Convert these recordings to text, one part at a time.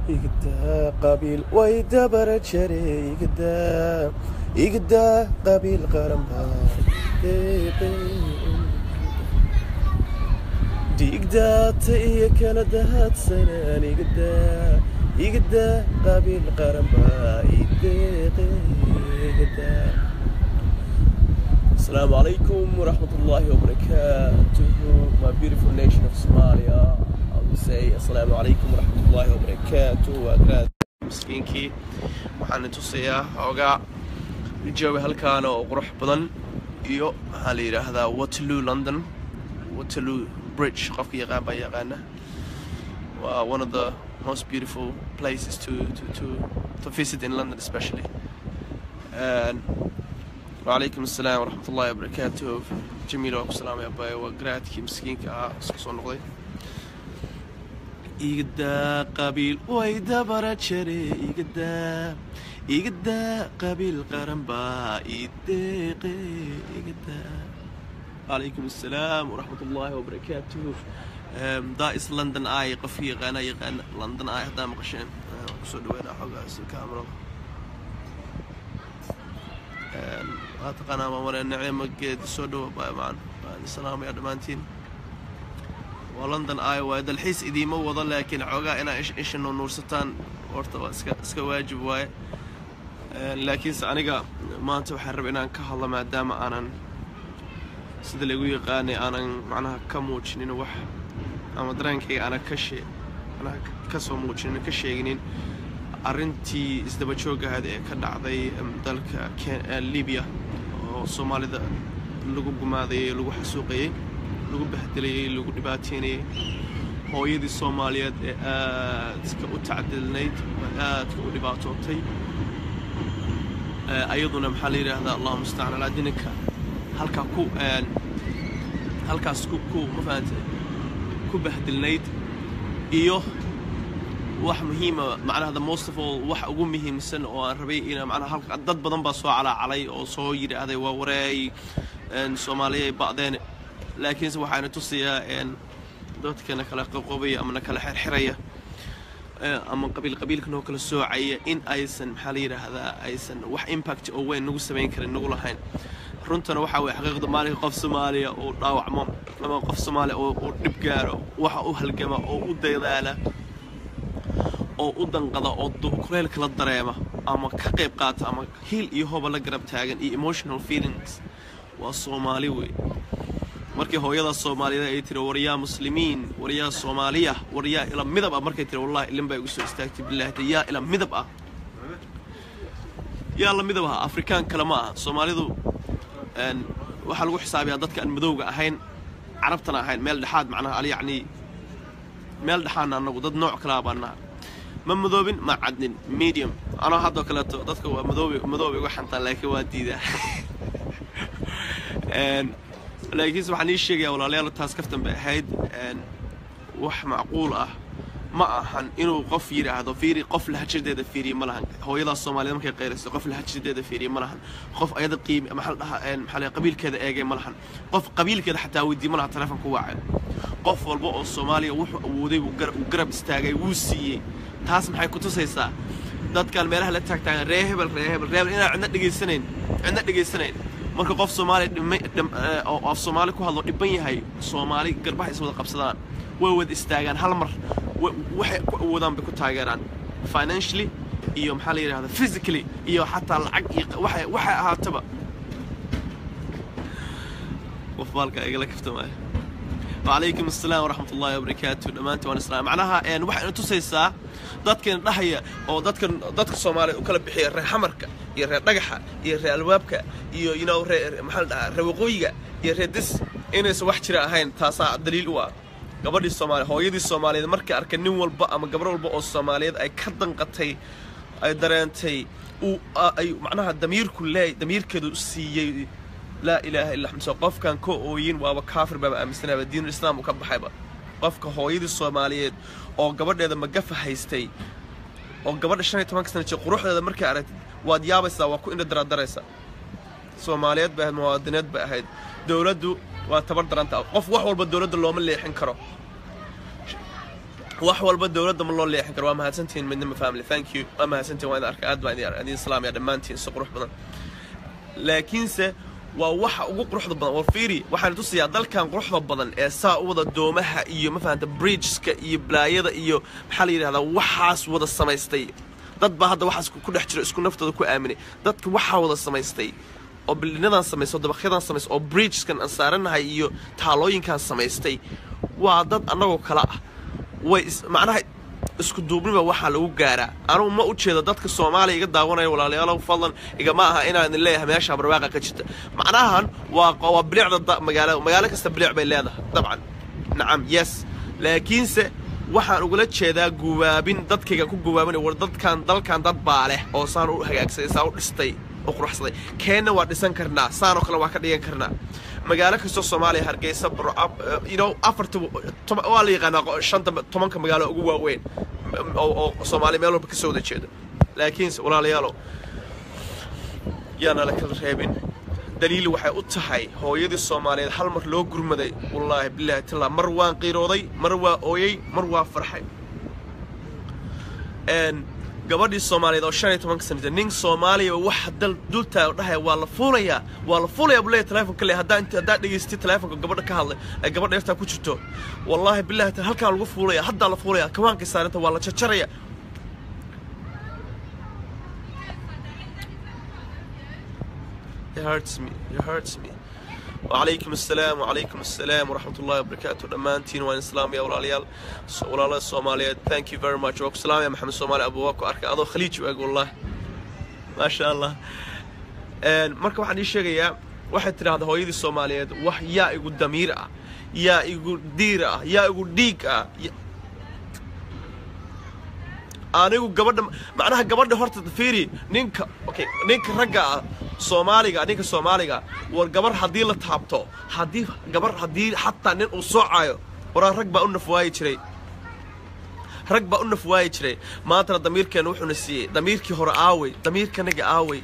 igdaa qabiil way dabara jare igdaa igdaa qabiil qaran baa dhiigdaata iyo kala dahaadsanaan igdaa igdaa qabiil qaran baa ideeqe igdaa السلام عليكم ورحمة الله وبركاته my beautiful nation of Somalia I will say السلام عليكم ورحمة الله وبركاته وأقرأ مسكينكي waxaan tusayaa xoogaa jooga halkaan oo qurux badan iyo maxaa la yidhaahdaa Waterloo London Waterloo Bridge qofka yaqaan baa yaqaana waa one of the most beautiful places to to to to visit in London especially and وعليكم السلام ورحمة الله وبركاته جميل وأكو سلام يا باي وقراتك مسكينك اسكسون نقضي إيقدا قبيل ويدا براتشري إيقدا إيقدا قبيل قرنبا إيديقي إيقدا عليكم السلام ورحمة الله وبركاته دائس لندن آي قفي غانا يغانا لندن آي هدا مقشين كسو دوينا حوغا الكاميرا waa taqaanaa maamare nicimo geedi soo dhowa baamaan waan salaamaya dhammaantiin waa london ay waaye dalxiis idiima wado laakiin xoogaa inaa isha nuursataan horta waa iska iska waajib waaye laakiinse aniga maanta waxaan raba inaan ka hadlo maadaama aanan sida lagu yaqaanay aanan macnaha ka muujinin wax ama dareenkayga aanan ka shee macnaha ka soo muujinin ka sheeginin arrintii isdaba joogahad ee ka dhacday dalka libiya oo soomaalida lagu gumaadayay lagu xasuuqayey lagu bahdelayey lagu dhibaateynayey hooyadii soomaaliyeed ee aadka u tacdilnayd aadka u dhibaatootay ayaduna maxaa la yidhaahdaa allahu mustacaan alaa dininka halkaa ku halkaas ku ku ma fahantay ku bahdilnayd iyo wax muhiima macnaha the most of all wax ugu muhiimsan oo aan rabay ina macnaha halka dad badan baa soo calaacalay oo soo yidhaahday waa wareey soomaaliyay ba'deen laakiinse waxaana tusayaa dadkana kala qoqobaya ama na kala xirxiraya ama qabiil qabiilka noo kala soocaya in aysan maxaa la yidhaahdaa aysan wax impact oo weyn nagu samayn karin nagu lahayn runtana waxaa weye xaqiiqda maalinka qof soomaaliya uu dhaawacmo ama qof soomaaliya uu dhib gaaro waxa u halgama oo u dadaala oo u danqada oo kuleylka la dareema ama ka qayb qaata ama hiil iyo hoba la garab taagan iyo emotional feelings waa soomaali wey markii hooyada soomaaliyeed ay tiri waryaa muslimiin waryaa soomaaliya waryaa ila midab ah markay tiri wallahi ilin baa igu soo istaagtay billaahda yaa ila midab ah yaa la midab ah afrikaan kale ma aha soomaalidu waxaa lagu xisaabiyaa dadka aan madowga ahayn carabtana ahayn meel dhexaad macnaha al yacni meel dhexaadna annagu dad nooc kalaa baan naha ma madoobin ma cadnin medium anoo haddoo kaleeto dadka waa madoobi madooba igu xantaan laakiin waa diidaa laakiinse waxaan ii sheegayaa walaalayaal taas kaftan bay ahayd wax macquul ah ma ahan inuu qof yidhaahdo fiiri qof lahajadeeda fiiriye ma lahan hooyadaas soomaaliyed markay qayrayso qof lahajadeeda fiiriye ma lahan qof ayada qiimi maxaa la dhahaa maxaa la qabiilkeeda eegay ma lahan qof qabiilkeeda xataa weydii ma lahan teleefon ku waacay qof walba oo soomaaliya wuxuu awooday wuu garab istaagay wuu siiyey taas maxay ku tusaysaa dadkan meelaha la taagtaagan ree hebel ree hebel ree hebel inaan cidna dhegaysanayn cidna dhegaysanayn marka qof soomaali oo af soomaali ku hadlo dhiban yahay soomaali garbaha is wada qabsadaan way wada istaagaan hal mar waxay ku awoodaan bay ku taageeraan financially iyo maxaa la yidhahda physically iyo xataa lacag iyo waxay waxay ahaataba qof baalka igala kaftamaayo وعليكم السلام ورحمة الله وبركاته دمانتي وانا السلام معناها يعني waxay ina tusaysaa dadkan dhahaya oo dadkan dadka Soomaaliyeed u kala bixiya reer xamarka iyo reer dhagaxa iyo reer albaabka iyo you know reer maxaa la dhahaa reer waqooyiga iyo reer dis inaysan wax jira ahayn taasaa daliil u ah gabadhii Soomaali hooyadii Soomaaliyeed markay arkay nin walba ama gabar walba oo Soomaaliyeed ay ka danqatay ay dareentay uu ay macnaha damiirku leey damiirkeedu siiyay laa ilaaha illa xamsa qofkan ka ooyin waaba kaafir baaba aaminsanaaba diinul islaam uu ka baxayba qofka hooyadii soomaaliyeed oo gabadheeda magafa haystay oo gabadha shan iyo tobanka sana jir quruxdeeda markay aragtid waad yaabaysaa waa ku indha daraadaraysa soomaaliyeed bay ahayd muwaadinied bay ahayd dowladdu waa tabar daranta qof wax walba dowladda looma leexin karo wax walba dowladda ma loo leexin karo waa mahadsantihiin midnimo family thank you waa mahadsantihiin waa idin arkay aad baan idin idin salaamaya dhammaantiin si qurux badan laakiinse waa waxa ugu quruxda badan war fiiri waxaan tusayaa dalkan quruxda badan ee saa u wada doomaha iyo ma fahanta bridgeska iyo balaayada iyo maxaa la yidhahdaa waxaas wada samaystay dad baa hadda waxaas ku dhex jiro isku naftooda ku aaminay dadka waxaa wada samaystay oo bildhinadan samaystay oo dabaqyadan samaystay oo bridgeskan aan saaranahay iyo taalooyinkan samaystay waa dad annagoo kale ah way is- macnaha isku duubniba waxaa lagu gaaraa anugu ma u jeedo dadka soomaaliya iga daawanaya walaalayaalow fadlan igama aha inaan idin leeyahay meesha barwaaqa ka jirta macnahan waa waa bilicda da- magaalo magaalo kasta bilic bay leedahay dabcan nacam yes laakiinse waxaan ugula jeedaa guwaabin dadkayga ku guwaabinay war dadkan dalkan dad baa leh oo saan u hagaagsaday saa u dhistay oo quruxsaday keenna waa dhisan karnaa saanoo kale waa ka dhigan karnaa magaalo kastoo soomaaliya hargeysa Burco, uh, you know afarta toban- waa la yaqaanaa qo- shanta tobanka magaalo ugu waaweyn m- oo oo soomaaliya meel walba ka soo wada jeedo laakiinse walaalayaalow yaana la kala reebin daliil waxay u tahay hooyadii soomaaliyeed hal mar loo gurmaday wallaahi bilaahi tallaa mar waan qiirooday mar waa ooyey mar waa farxay een gabadhii soomaaliyeed oo shan iyo tobanka sana jirta nin soomaaliya oo waxa dal dultaa oo dhahaya waa la fuulayaa waa la fuulayaa buu leeyahay telefonka le haddaa inta haddaa dhegaystay telefonka gabadha ka hadlay ee gabadha eftaa ku jirto wallaahi billahi ta halkaan lagu fuulaya haddaa la fuulaya kawaankay saarinta waa la jarjaraya It hurts me. It hurts me. وعليكم السلام وعليكم السلام ورحمة الله وبركاته دمانتين وين إسلام يا ولاليال ولالا الصومالية thank you very much وكو سلام يا محمد صومالي أبو وكو أركا أدو خليج وأقول والله ما شاء الله een marka waxaan ii sheegayaa waxay tidhaahdaa hooyadii soomaaliyeed wax yaa igu damiir ah yaa igu diir ah yaa igu dhiig ah ya- anigu gabadha macnaha gabadha horta fiiri ninka okay ninka ragga ah soomaaliga ninka soomaaliga war gabar haddii la taabto haddii gabar haddii xataa nin uu soocayo waraa rag baa u nafwaayi jiray rag baa u nafwaayi jiray maantana damiirkeena wuxuuna siiyey damiirkii hore aawey damiirkanaga aawey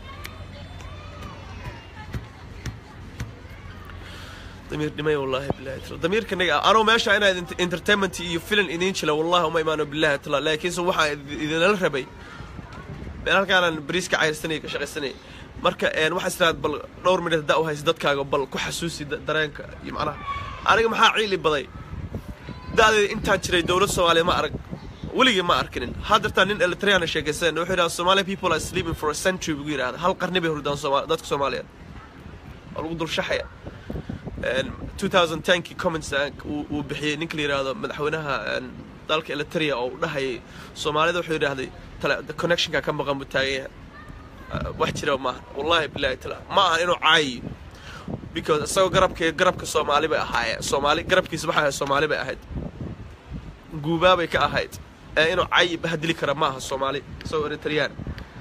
damiir dhimay wallaahi billahi tala damiirkanaga anuu meesha inaad ent- entertainment iyo filan idiin jila wallahi uma imaano billahi tala laakiinse waxaan idi- idinala rabay meel halkaanaan bariiska cayrsanay ka shaqaysanay marka een waxaa istiraad bal dhowr minute haddaa u haysa dadkaaga bal ku xasuusi da- dareenka iyo macnaha aniga maxaa ciili baday da'deeda intaan jiray dowlad soomaaliya ma arag weligii ma arkinin haddeertaa nin eritriana sheekaysan wuxuu yidhaha somalia people are sleeping for a century buu yidhahda hal qarni bay hurdaan Sooma- dadka soomaaliyeed waa lagu dul shaxaya een 2010kii comments uu uu bixiyey ninka la yidhaahdo madaxweynaha een dalka eritrea oo u dhahayay soomaalida wuxuu yidhaahday tale connectionka ka maqan buu taagan yahay Uh, wax jira maaha wallahi billahi taala ma aha inuu caayiyo because isagoo garabka garabka soomaali bay ahaayeen soomaali garabkiisa waxay ahayd soomaali bay ahayd guubaabay ka ahayd ee inuu caayi bahadili kara ma aha soomaali isagoo eritreyaan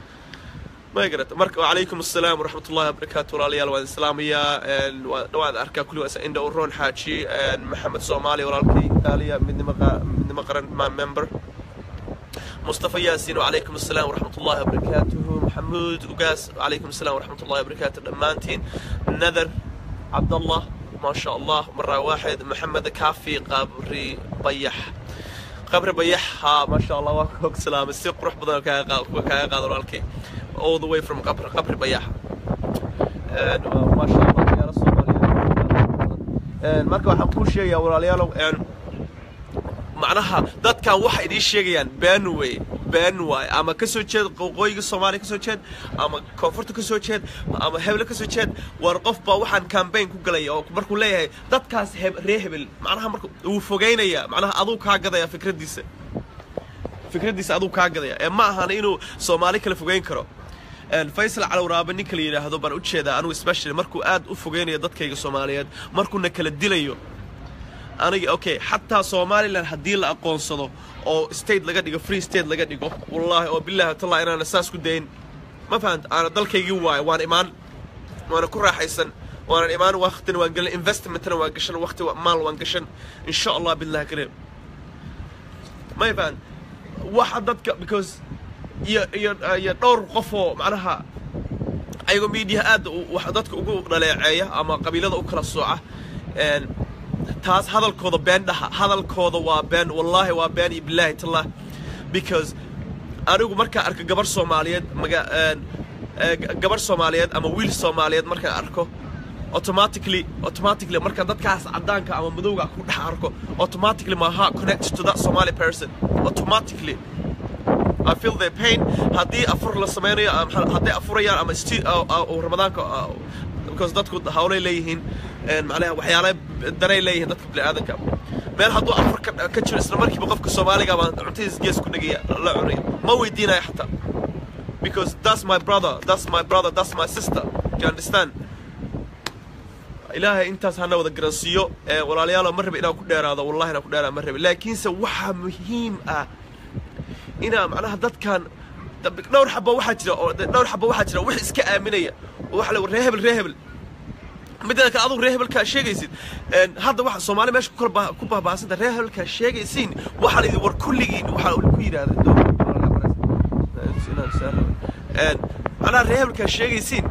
ما قرأت مرك وعليكم السلام ورحمة الله وبركاته ولاليال وان إسلامية وان أركا كل واسا إندا ورون حاجي محمد صومالي ولالكي تاليا من مقا من مقرن ما ممبر مصطفى ياسين وعليكم السلام ورحمة الله وبركاته محمود وقاس وعليكم السلام ورحمة الله وبركاته دمانتين نذر عبد الله ما شاء الله مرة واحد محمد كافي قابري بيح قبر بيح ها ما شاء الله واكوك سلام السيق روح بدل كاي قادر والكي all the way from قبر قبر بيح And, uh, ما شاء الله يا رسول الله marka waxaan kuu sheegayaa walaalayaalow een macnaha dadkan waxay idiin sheegayaan been wey been waay ama ka soo jeed qoqooyiga soomaaliya ka soo jeed ama koonfurta ka soo jeed ama hebele ka soo jeed war qof baa waxaan campaign ku galaya oo markuu leeyahay dadkaas heb ree hebel macnaha marka wuu fogeynaya macnaha aduu kaa gadaya fikraddiisa fikraddiisa aduu kaa gadaya ee ma ahana inuu soomaali kala fogeyn karo Een, faysal calawraabe ninka la yidhaahdo baan u jeedaa anugu especially markuu aad u fogeynayo dadkayga soomaaliyeed markuuna kala dilayo aniga okay xataa somalilan haddii la aqoonsado oo state laga dhigo free state laga dhigo wallaahi oo bilaahi tallah inaana saas ku dayn ma fahant aana dalkaygii waayo waan imaan waana ku raaxaysan waanan imaan waqtina waan gelin investmentna waan gashan waqti wa- maal waan gashan insha allah billahi kareem may fahant waxa dadka because iyo iyo iyo dhowr qof oo macnaha ayagoo media aad u- wax dadka ugu dhaleeceeya ama qabiilada u kala sooca een taas hadalkooda been dhaha hadalkooda waa been wallaahi waa been iyo bilaahi tallah because anigu markaan arko gabar soomaaliyeed maga gabar soomaaliyeed ama wiil soomaaliyeed markaan arko automatically automatically marka dadkaas caddaanka ama madowga ku dhex arko automatically my heart connects to that Somali person automatically I feel their pain haddii afur la sameynayo haddii afurayaan ama sti ramadaanka because dadku hawlay leeyihiin macnaha waxyaala danay leeyihiin dadka bini'aadanka meel hadduu afur ka jiro isla markiiba qofka soomaaliga baan cuntadiis gees ku dhegaya la cunaya ma weydiinaya xataa because that's my brother that's my brother that's my sister you understand ilaahay intaas hana wada garansiiyo walaalayaalo ma rabi inaan ku dheeraado wallahi inaan ku dheeraado ma rabi laakiinse waxaa muhiim ah inaa macnaha dadkan dhowr xaba waxaa jira oo dhowr xaba waxaa jira wax iska aaminaya oo waxa la ree hebel ree hebel midda kale adugu ree hebelkaa sheegaysid hadda waxa soomaali meesha kula ku baahbaahsanta ree hebelkaa sheegaysiin waxaa la idin war kulligiin waxaa ku yidhahda macnaha ree hebelkaa sheegaysiin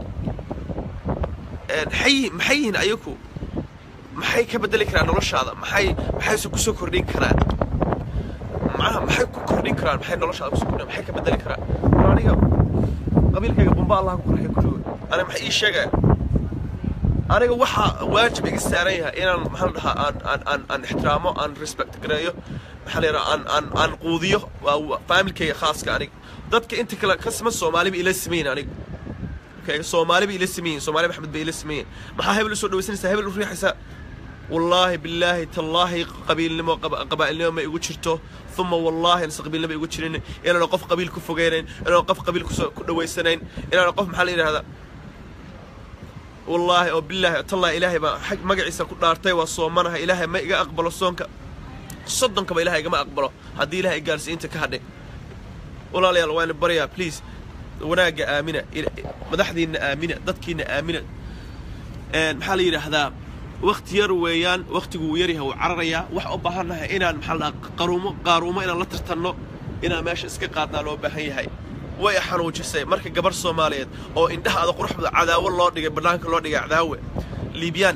maxay maxay yihiin ayaku maxay ka bedeli karaan noloshaada maxay maxayse kusoo kordhin karaan macnaha maxay ku kordhin karaan maxay noloshaada kusoo kordhin maxay ka bedeli karaan war aniga qabiilkayga bumba allah ku qarxay kulligood aniga maxay ii sheegaya aniga waxaa waajib iga saaran yahay inaan maxaan dhahaa aan aan aan aan ixtiraamo aan respect gareeyo maxaa la yidhaha aan aan aan quudiyo waa faamilkayga khaaska aniga dadka inta kale ka siman soomaaliba ila simayin aniga soomaali bay ila sameeyeen soomaali maxamed bay ila sameeyeen maxaa hebel usoo dhawaysanaysaa hebel u riixaysaa wallaahi billaahi tallaahi qabiilnimo qabaa'ilnimo ma igu jirto uma wallaahi anse qabiilnimo igu jirin inaana qof qabiil ku fogeynayn inaana qof qabiil kusoo ku dhawaysanayn inaana qof maxaa la yidhahdaa wallaahi oo billaahi tallaahi ilaahay baa xag magaciisa ku dhaartay waa soomanaha ilaahay ma iga aqbalo soonka soddonkaba ilaahay igama aqbalo haddii ilaahay gaarsiinta ka hadhay walaalayaal waana baryaa please wanaagga aamina madaxdiinna aamina dadkiinna aamina maxaa la yidhaahdaa wakti yar weeyaan waktigu wuu yaryahay wuu cararayaa waxa u baahannahay inaan maxaa la dhahaa qaruumo qaaruumo inaan la tartanno inaan meesha iska qaadnaa loo baahan yahay way xanuujisay marka gabar soomaaliyeed oo indhaha ada quruxda cadaawo loo dhigay bannaanka loo dhigay cadaawe liibyaan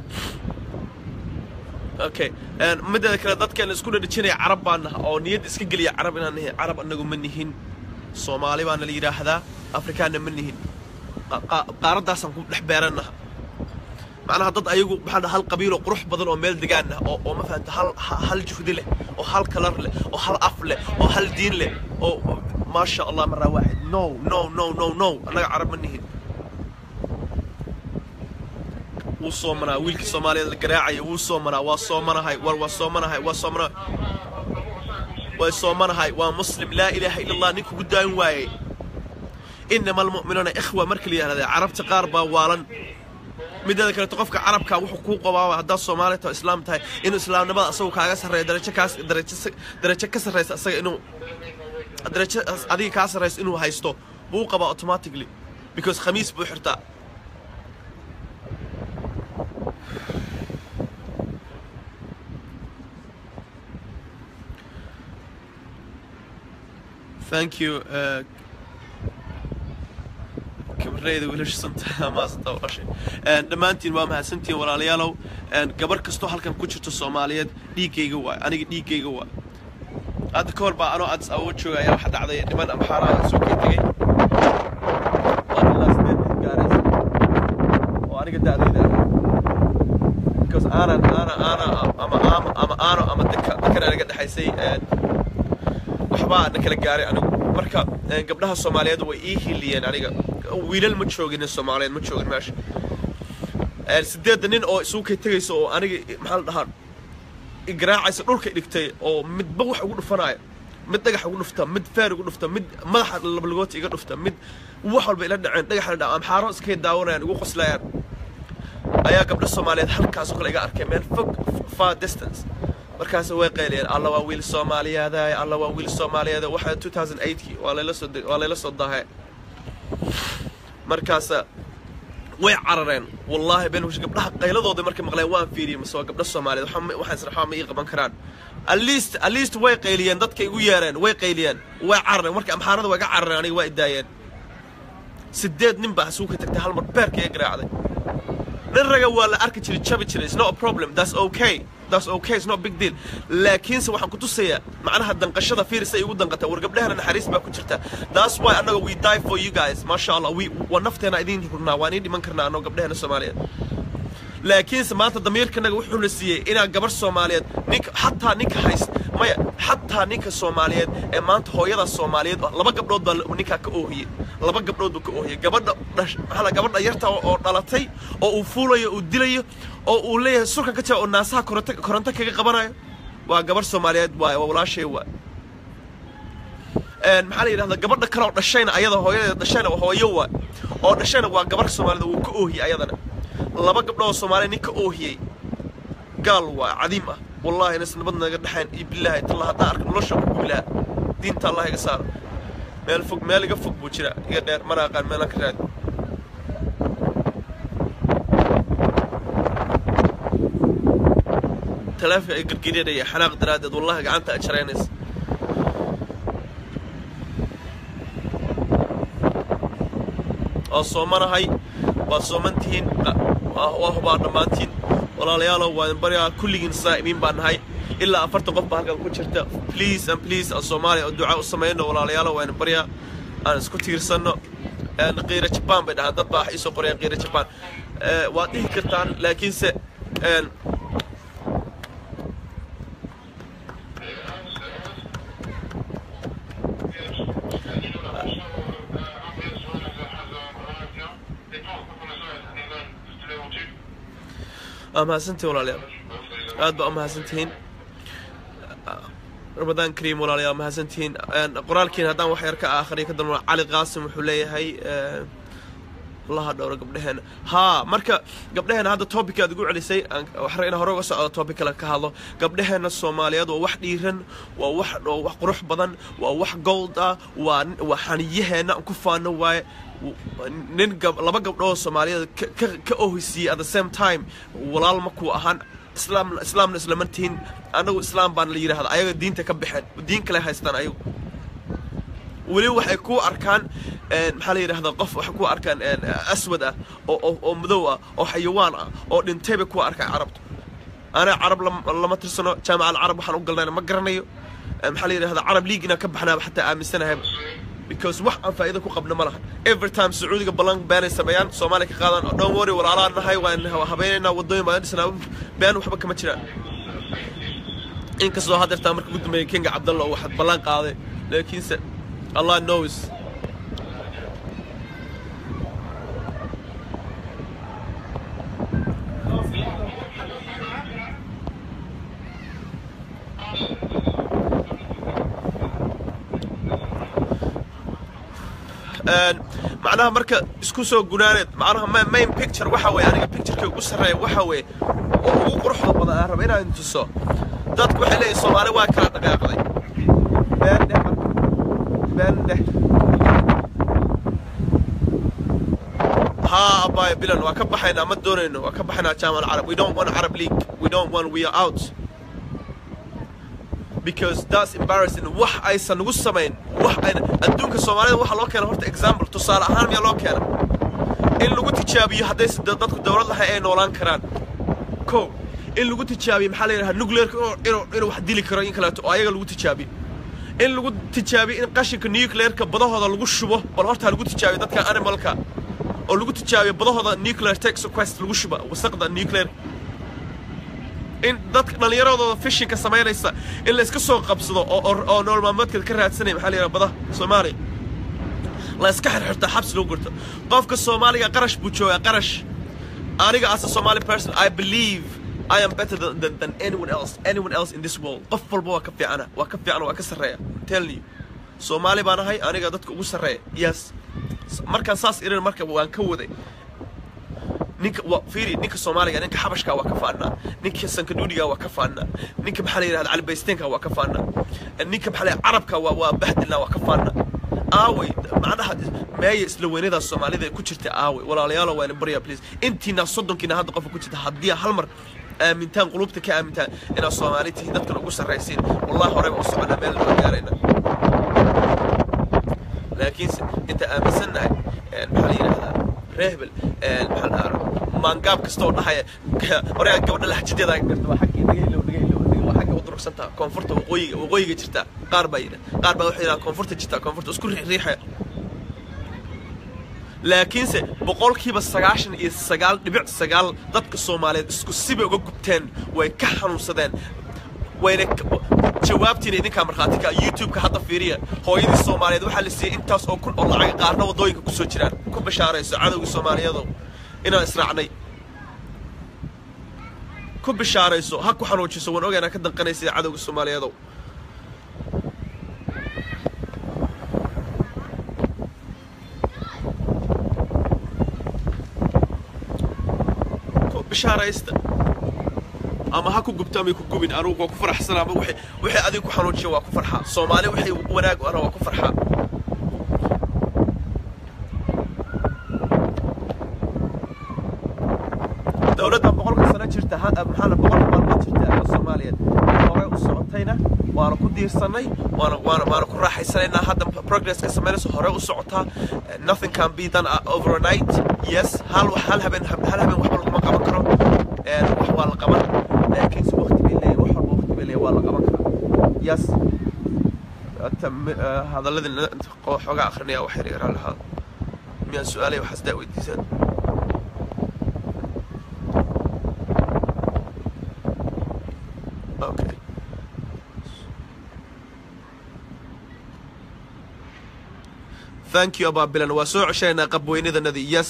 okay mideeda kale dadkeena isku dhadhijinaya carab baan naha oo niyadda iska geliya carab inaan nahay carab anagu ma nihin soomaali baana la yidhaahdaa afrikaanna ma nihin qaaraddaasaan ku dhex beerannaha macnaha dad ayagu maxaa dhaha hal qabiiloo qurux badan oo meel degaan ah oo oo ma fahanta hal hal juhdi leh oo hal kalar leh oo hal af leh oo hal diin leh oo maasha allah maraa waaxid no no no no no annaga carab ma nihin wuu soomanaa wiilkii soomaaliyeed la garaacaya wuu soomanaa waa soomanahay war waa soomanahay waa soomanahay way soomanahay waa muslim laa ilaaha ila allah nin kugu daayin waayey inama almu'minuuna ikhwa marka la yidhahda carabta qaar baa waalan mideeda kaleeto qofka carabka wuxuu kuu qabaaba haddaad soomaali taho islaam tahay inuu islaamnimada asagu kaaga sarreeyo darajo kaas darajo darajo ka sarraysa asaga inuu darajo adiga kaa sarraysa inuu haysto buu qabaa automatically because khamiis buu xirtaa thank you uh, kabareyda wiilasha santa maasanta walaashay dhammaantiin waa mahadsantihiin walaalayaalow gabar kastoo halkan ku jirto soomaaliyeed dhiiggayga waay aniga dhiiggayga waay hadda ka hor baa anoo addis ababa jooga ayaa waxa dhacday niman amxaaraha soo kay tegay waa ilaa sideed mid gaaraysa oo aniga da'dayda ah because aanan aana aana ama ama ama aano ama dadka dadkana naga dhexaysay waxbaa na kala gaaray anigu marka gabdhaha soomaaliyeed way ii hiliyeen aniga wiilal ma joogin soomaaliyeed ma joogin meesha sideedda nin oo isugu kay tegaysa oo aniga maxaa la dhahaa igaraacaysa dhulka dhigtay oo midba wax ugu dhufanaya mid dhagax ugu dhufta mid feer ugu dhufta mid madaxa labalagoota iga dhufta mid wax walba ila dhaceen dhagax la dhaca amxaaro iskay daawanayaan igu qoslayaan ayaa gabdha soomaaliyeed halkaasoo kale iga arkay meel fog far distance markaas way qayliyeen alla waa wiil soomaaliyeed alla waa wiil soomaaliyeed waxa 2008kii waa layla soo waa layla soo dahay markaas way carareen wallaahi been wish gabdhaha qayladooda markay maqleen waan fiiriyey mase waa gabdha soomaaliyeed waxaan waxaan israxaa ma ii qaban karaan at least at least way qayliyeen dadka igu yeereen way qayliyeen way carareen marka amxaarada way ga carareen aniga waa idaayeen sideed nin baa suuka tagtay hal mar beerka iga garaacday nin raga waa la arki jiray jabi jiray it's not a problem that's okay that's okay it's not a big deal laakiinse waxaan ku tusayaa macnaha danqashada fiiris ay ugu danqata war gabdhahana naxariis baa ku jirta that's why annaga we die for you guys maasha allah we waa nafteena idiin hurnaa waan iin dhiman karnaa annago gabdhahana soomaaliyeed laakiinse maanta damiirkanaga wuxuuna siiyey inaa gabar soomaaliyeed ninka xataa ninka hayst maya xataa ninka soomaaliyeed ee maanta hooyada soomaaliyeed ah, laba gabdhood baa ninkaa ka oohiyey laba gabdhood buu ka oohiyey gabadha dhash- maxaa la- gabadha yarta oo oo dhalatay oo uu fuulayo uu dilayo oo uu leeyahay surka ka jira oo naasaha koronto koronto kaga qabanayo waa gabar soomaaliyeed waaye waa walaashay waay een maxaa la yidhahdaa gabadha kale oo dhashayna ayada hooyadeeda dhashayna waa hooyo waay oo dhashayna waa gabar soomaalida wuu ka oohiyey ayadana laba gabdhood oo soomaaliya nin ka oohiyey gaal waa cadiim ah wallahi inas nabad naga dhexayn iyo bilaahi talla haddaan arka nolosha ku gubilaa diinta allah iga saaro meel fog meel iga fog buu jira iga dheer mana aqaan meelaan ka raadi taleefonka ay gargarinaya xanaaq daraaddeed wallahi gacanta ay jaraynaysa waa soomanahay waad sooman tihiin waa hubaa dhammaantiin walaalayaalow waan baryaa kulligiin saa'imiin baan nahay ilaa afartan qof baa halkan ku jirta please and please aan soomaaliya oo duca u samayno walaalayaalow waan baryaa aan isku tiirsanno een qiira jabaan bay dhahaan dad baa wax iisoo qorayaan qiira jabaan Eh, waad dhihi kartaan laakiinse een waa mahadsantihin walaalayaal aad baa u mahadsantihiin ramadaan kariim walaalayaal mahadsantihiin Een, qoraalkiin haddaan wax yar ka akhriyo ka dalmo cali qaasim wuxuu leeyahay eh, allaha dhowro gabdhaheena haa marka gabdhaheena hadda topic aad ugu celisay aan- waxaan inaan hore uga socdo topic kale ka hadlo gabdhaheena soomaaliyeed waa wax dhiiran waa wax waa wax qurux badan waa wax gold ah waa waa xaniyaheena aan ku faano waaye nin gab laba gabdhood soomaaliyeed ka- ka ka ohisiiyey at the same time walaal makuu ahaan islaam islaamna islama tihin annagu islaam baan la yidhaahda ayaga diinta ka baxeen diin kale haystaan ayagu weli waxay ku arkaan een, maxaa la yidhahdaa qof waxay ku arkaan een, aswad ah oo oo- oo madow ah oo xayawaan ah oo dhintay bay ku arkaan carabtu anaa carab lam- lama tirsano jaamaca alcarab waxaan u galnayna ma garanayo Een, maxaa la yidhahdaa carab league inaan ka baxnaaba xataa aaminsanahay because wax aan faa'iido ku qabno ma lahan every time sacuudiga ballan beenay sameeyaan soomaaliya ka qaadaan oo don't worry walaalaa nahay waan habeynaynaa wadooyin baan dhisnaa been waxba kama jiraan inkastoo haddeertaa marka ugu dambeeyay kenga cabdalla oo waxaad ballan qaaday laakiinse allah knows Een, macnaha marka isku soo gunaaneed macnaha ma- main picture waxa weeye aniga pictureka ugu sarreeya waxa weeye oo ugu quruxda badan aan raba inaan tuso dadku waxay leeyihin soomaali waa kala dhaqaaqday been dheh marka been dheh haa abaayo bilan waa ka baxaynaa ma doonayno waa ka baxaynaa jaamac alcarab we don't want arab league we don't want we are out because that's embarrassing wax aysan nagu samayn wax ayna adduunka soomaalida waxa loo keena horta example tusaale ahaan miyaa loo keena in lagu tijaabiyo haddayse da- dadku dowlad lahay ay noolaan karaan ko in lagu tijaabiyo maxaa la yidhaha nuclearka inuu- inuu inuu wax dili karo in kaleeto oo ayaga lagu tijaabiyo in lagu tijaabiyo in qashinka nuclearka badahooda lagu shubo bal horta ha lagu tijaabiyo dadka animalka oo lagu tijaabiyo badahooda nuclear toxoquest lagu shuba wasaqda nuclear in dadka dhallinyaradooda fishinka samaynaysa in la iska soo qabsado oo oo- oo nolol maalmeedkeeda ka raadsanaya maxaa la yidhaha badaha soomaaliya la iska xirxirta xabsi lagu gurto qofka soomaaliga qarash buu joogaa qarash aniga as a somali person i believe i am better than, than, than anyone else anyone else in this world qof walba waa ka fiicana waa ka fiicana waa ka sarreeya I'm telling you soomaali baan ahay aniga dadka ugu sarreeya yes markaan saas irin marka waan ka waday ninka waa fiiri ninka soomaaliga ninka xabashka waa ka faanaa ninka sankaduudiga waa ka faanaa ninka maxaa la yidhahda calibaysteenka waa ka faanaa ninka maxaa la yidhahda carabka waa waa bahdilna waa ka faanaa aaway macnaha meeya isla weynada soomaalida ku jirta aaway walaalayaalo waa ina baryaa please intiina soddonkiina hadda qofka ku jirta haddii hal mar aamintaan qulubta ka aamintaan inaad soomaali tihiin dadkan ugu sarraysiin wallahi horeba u soconaa meel loo gaarayna laakiinse inta aaminsannahay een, maxaa la yidhahdaa reehbel een, maxaa la dhahaa maangaab kasta oo dhahaya oregaa gabadha laxjadeeda garta waa xaggii dhagaylow dhagaylow waa xagga u durugsantaa koonfurta waqooyiga waqooyiga jirta qaar baa yidha qaar baa waxay yidhaha koonfurta jirta koonfurta isku riixriixaya laakiinse boqolkiiba sagaashan iyo sagaal dhibic sagaal dadka soomaaliyeed isku sibay uga gubteen way ka xanuunsadeen wayna jawaabtiina idinkaa markhaati ka youtube-ka hadda fiiriya hooyadii soomaaliyeed waxaa la siiyey intaas oo kun oo lacaga qaarna waddooyinka ku soo jiraan ku bishaarayso cadowgii soomaaliyeedow inaan israacnay ku bishaarayso ha ku xanuujiso waan ogaynaa ka danqanaysa cadowga soomaaliyeedow ku bishaaraysta ama ha ku gubto ama ku gubin anugu waa ku faraxsan ama wixii wixii adiga ku xanuujiya waa ku farxaa soomaali wixii wanaag ana waa ku farxaa dowladda boqolka sano jirta maxaana boqolka maalmood jirta oo soomaaliyeed hore u socotayna waana ku diirsannay waana waana waana ku raaxaysanaynaa hadda progress ka samaynayso hore u socotaa nothing can be done overnight yes hal hal habeen hal habeen waxba laguma qaban karo wax waa la qaban laakiinse waqti bay leeyahay wax walba waqti bay leeyahay waa la qaban karaa yes hadaladii xoogaa akrinaya wax yar yaraa lahaa miyaan su-aalay waxaas daa weydiisaan Okay. Thank you abaa bilan waa soo ceshaynaa qabweynidanadii yes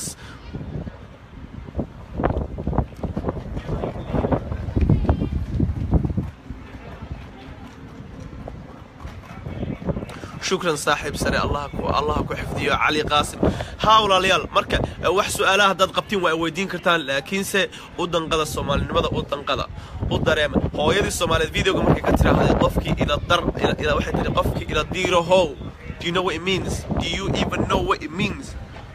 shukran saaxiib sare allah ku allah ku xifdiyo cali qaasim haa walaalayaal marka wax su-aalaha haddaad qabtiin waa weydiin kartaan laakiinse u danqada soomaalinimada u danqada u dareema hooyadii soomaaliyeed videoga markay ka tiraahday qofkii ila dar ila waxay tiri qofkii ila diiro how do you know what it means do you even know what it means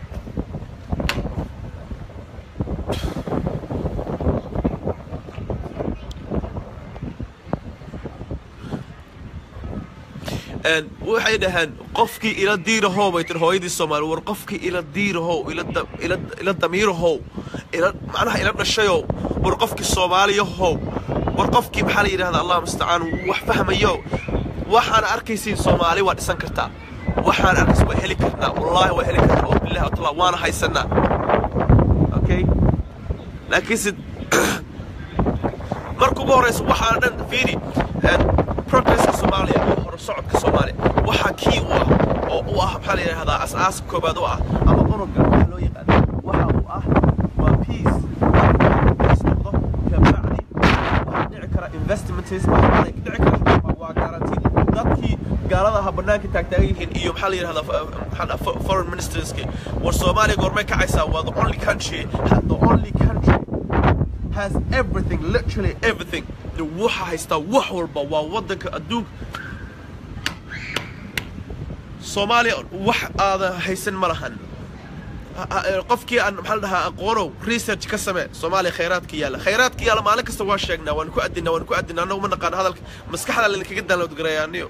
waxay dhaheen qofkii ila diirahow bay tiri hooyadii soomaali war qofkii ila diirahow ila damiirahow ila macnaha ila dhashayow war qofkii soomaaliyahow war qofkii maxaa la yidhahdaa allah mustacaan wax fahmayo waxaan arkaysiin soomaali waa dhisan kartaa waxaan arkaysa waa heli karnaa wallaahi waa heli karnaa oo billahi watala waana haysanaa okay laakiinse marka ugu horeysa waxaan dhan fiiri progresska soomaaliya iyo horusocodka soomaaliya waxaa kii u ah oo u ah maxaa la yidhahdaa as-aaska koobaad u ah ama unuga waxa loo yaqaana waxa uu ah waa peace peace noqdo kabacdi waxaa dhici kara investments waxaa dhici kara waa guaranteed dadkii gaalada aha bannaanka taagtaagan yihiin iyo maxaa la yidhahdaa foreign ministerski war soomaaliya goormay kacaysaa waa the only country the only country has everything literally everything waxa haystaa wax walba waa waddanka adduunka soomaaliya wax aada haysan ma lahan qofkii aan maxaa la dhahaa aqoonow research ka samee soomaaliya khayraadka yaalla khayraadka yaalla maalin kasta waa sheegnaa waan ku adinaa waan ku adinaa annagu ma naqaan hadalka maskaxda laydinkaga download garayaaniyo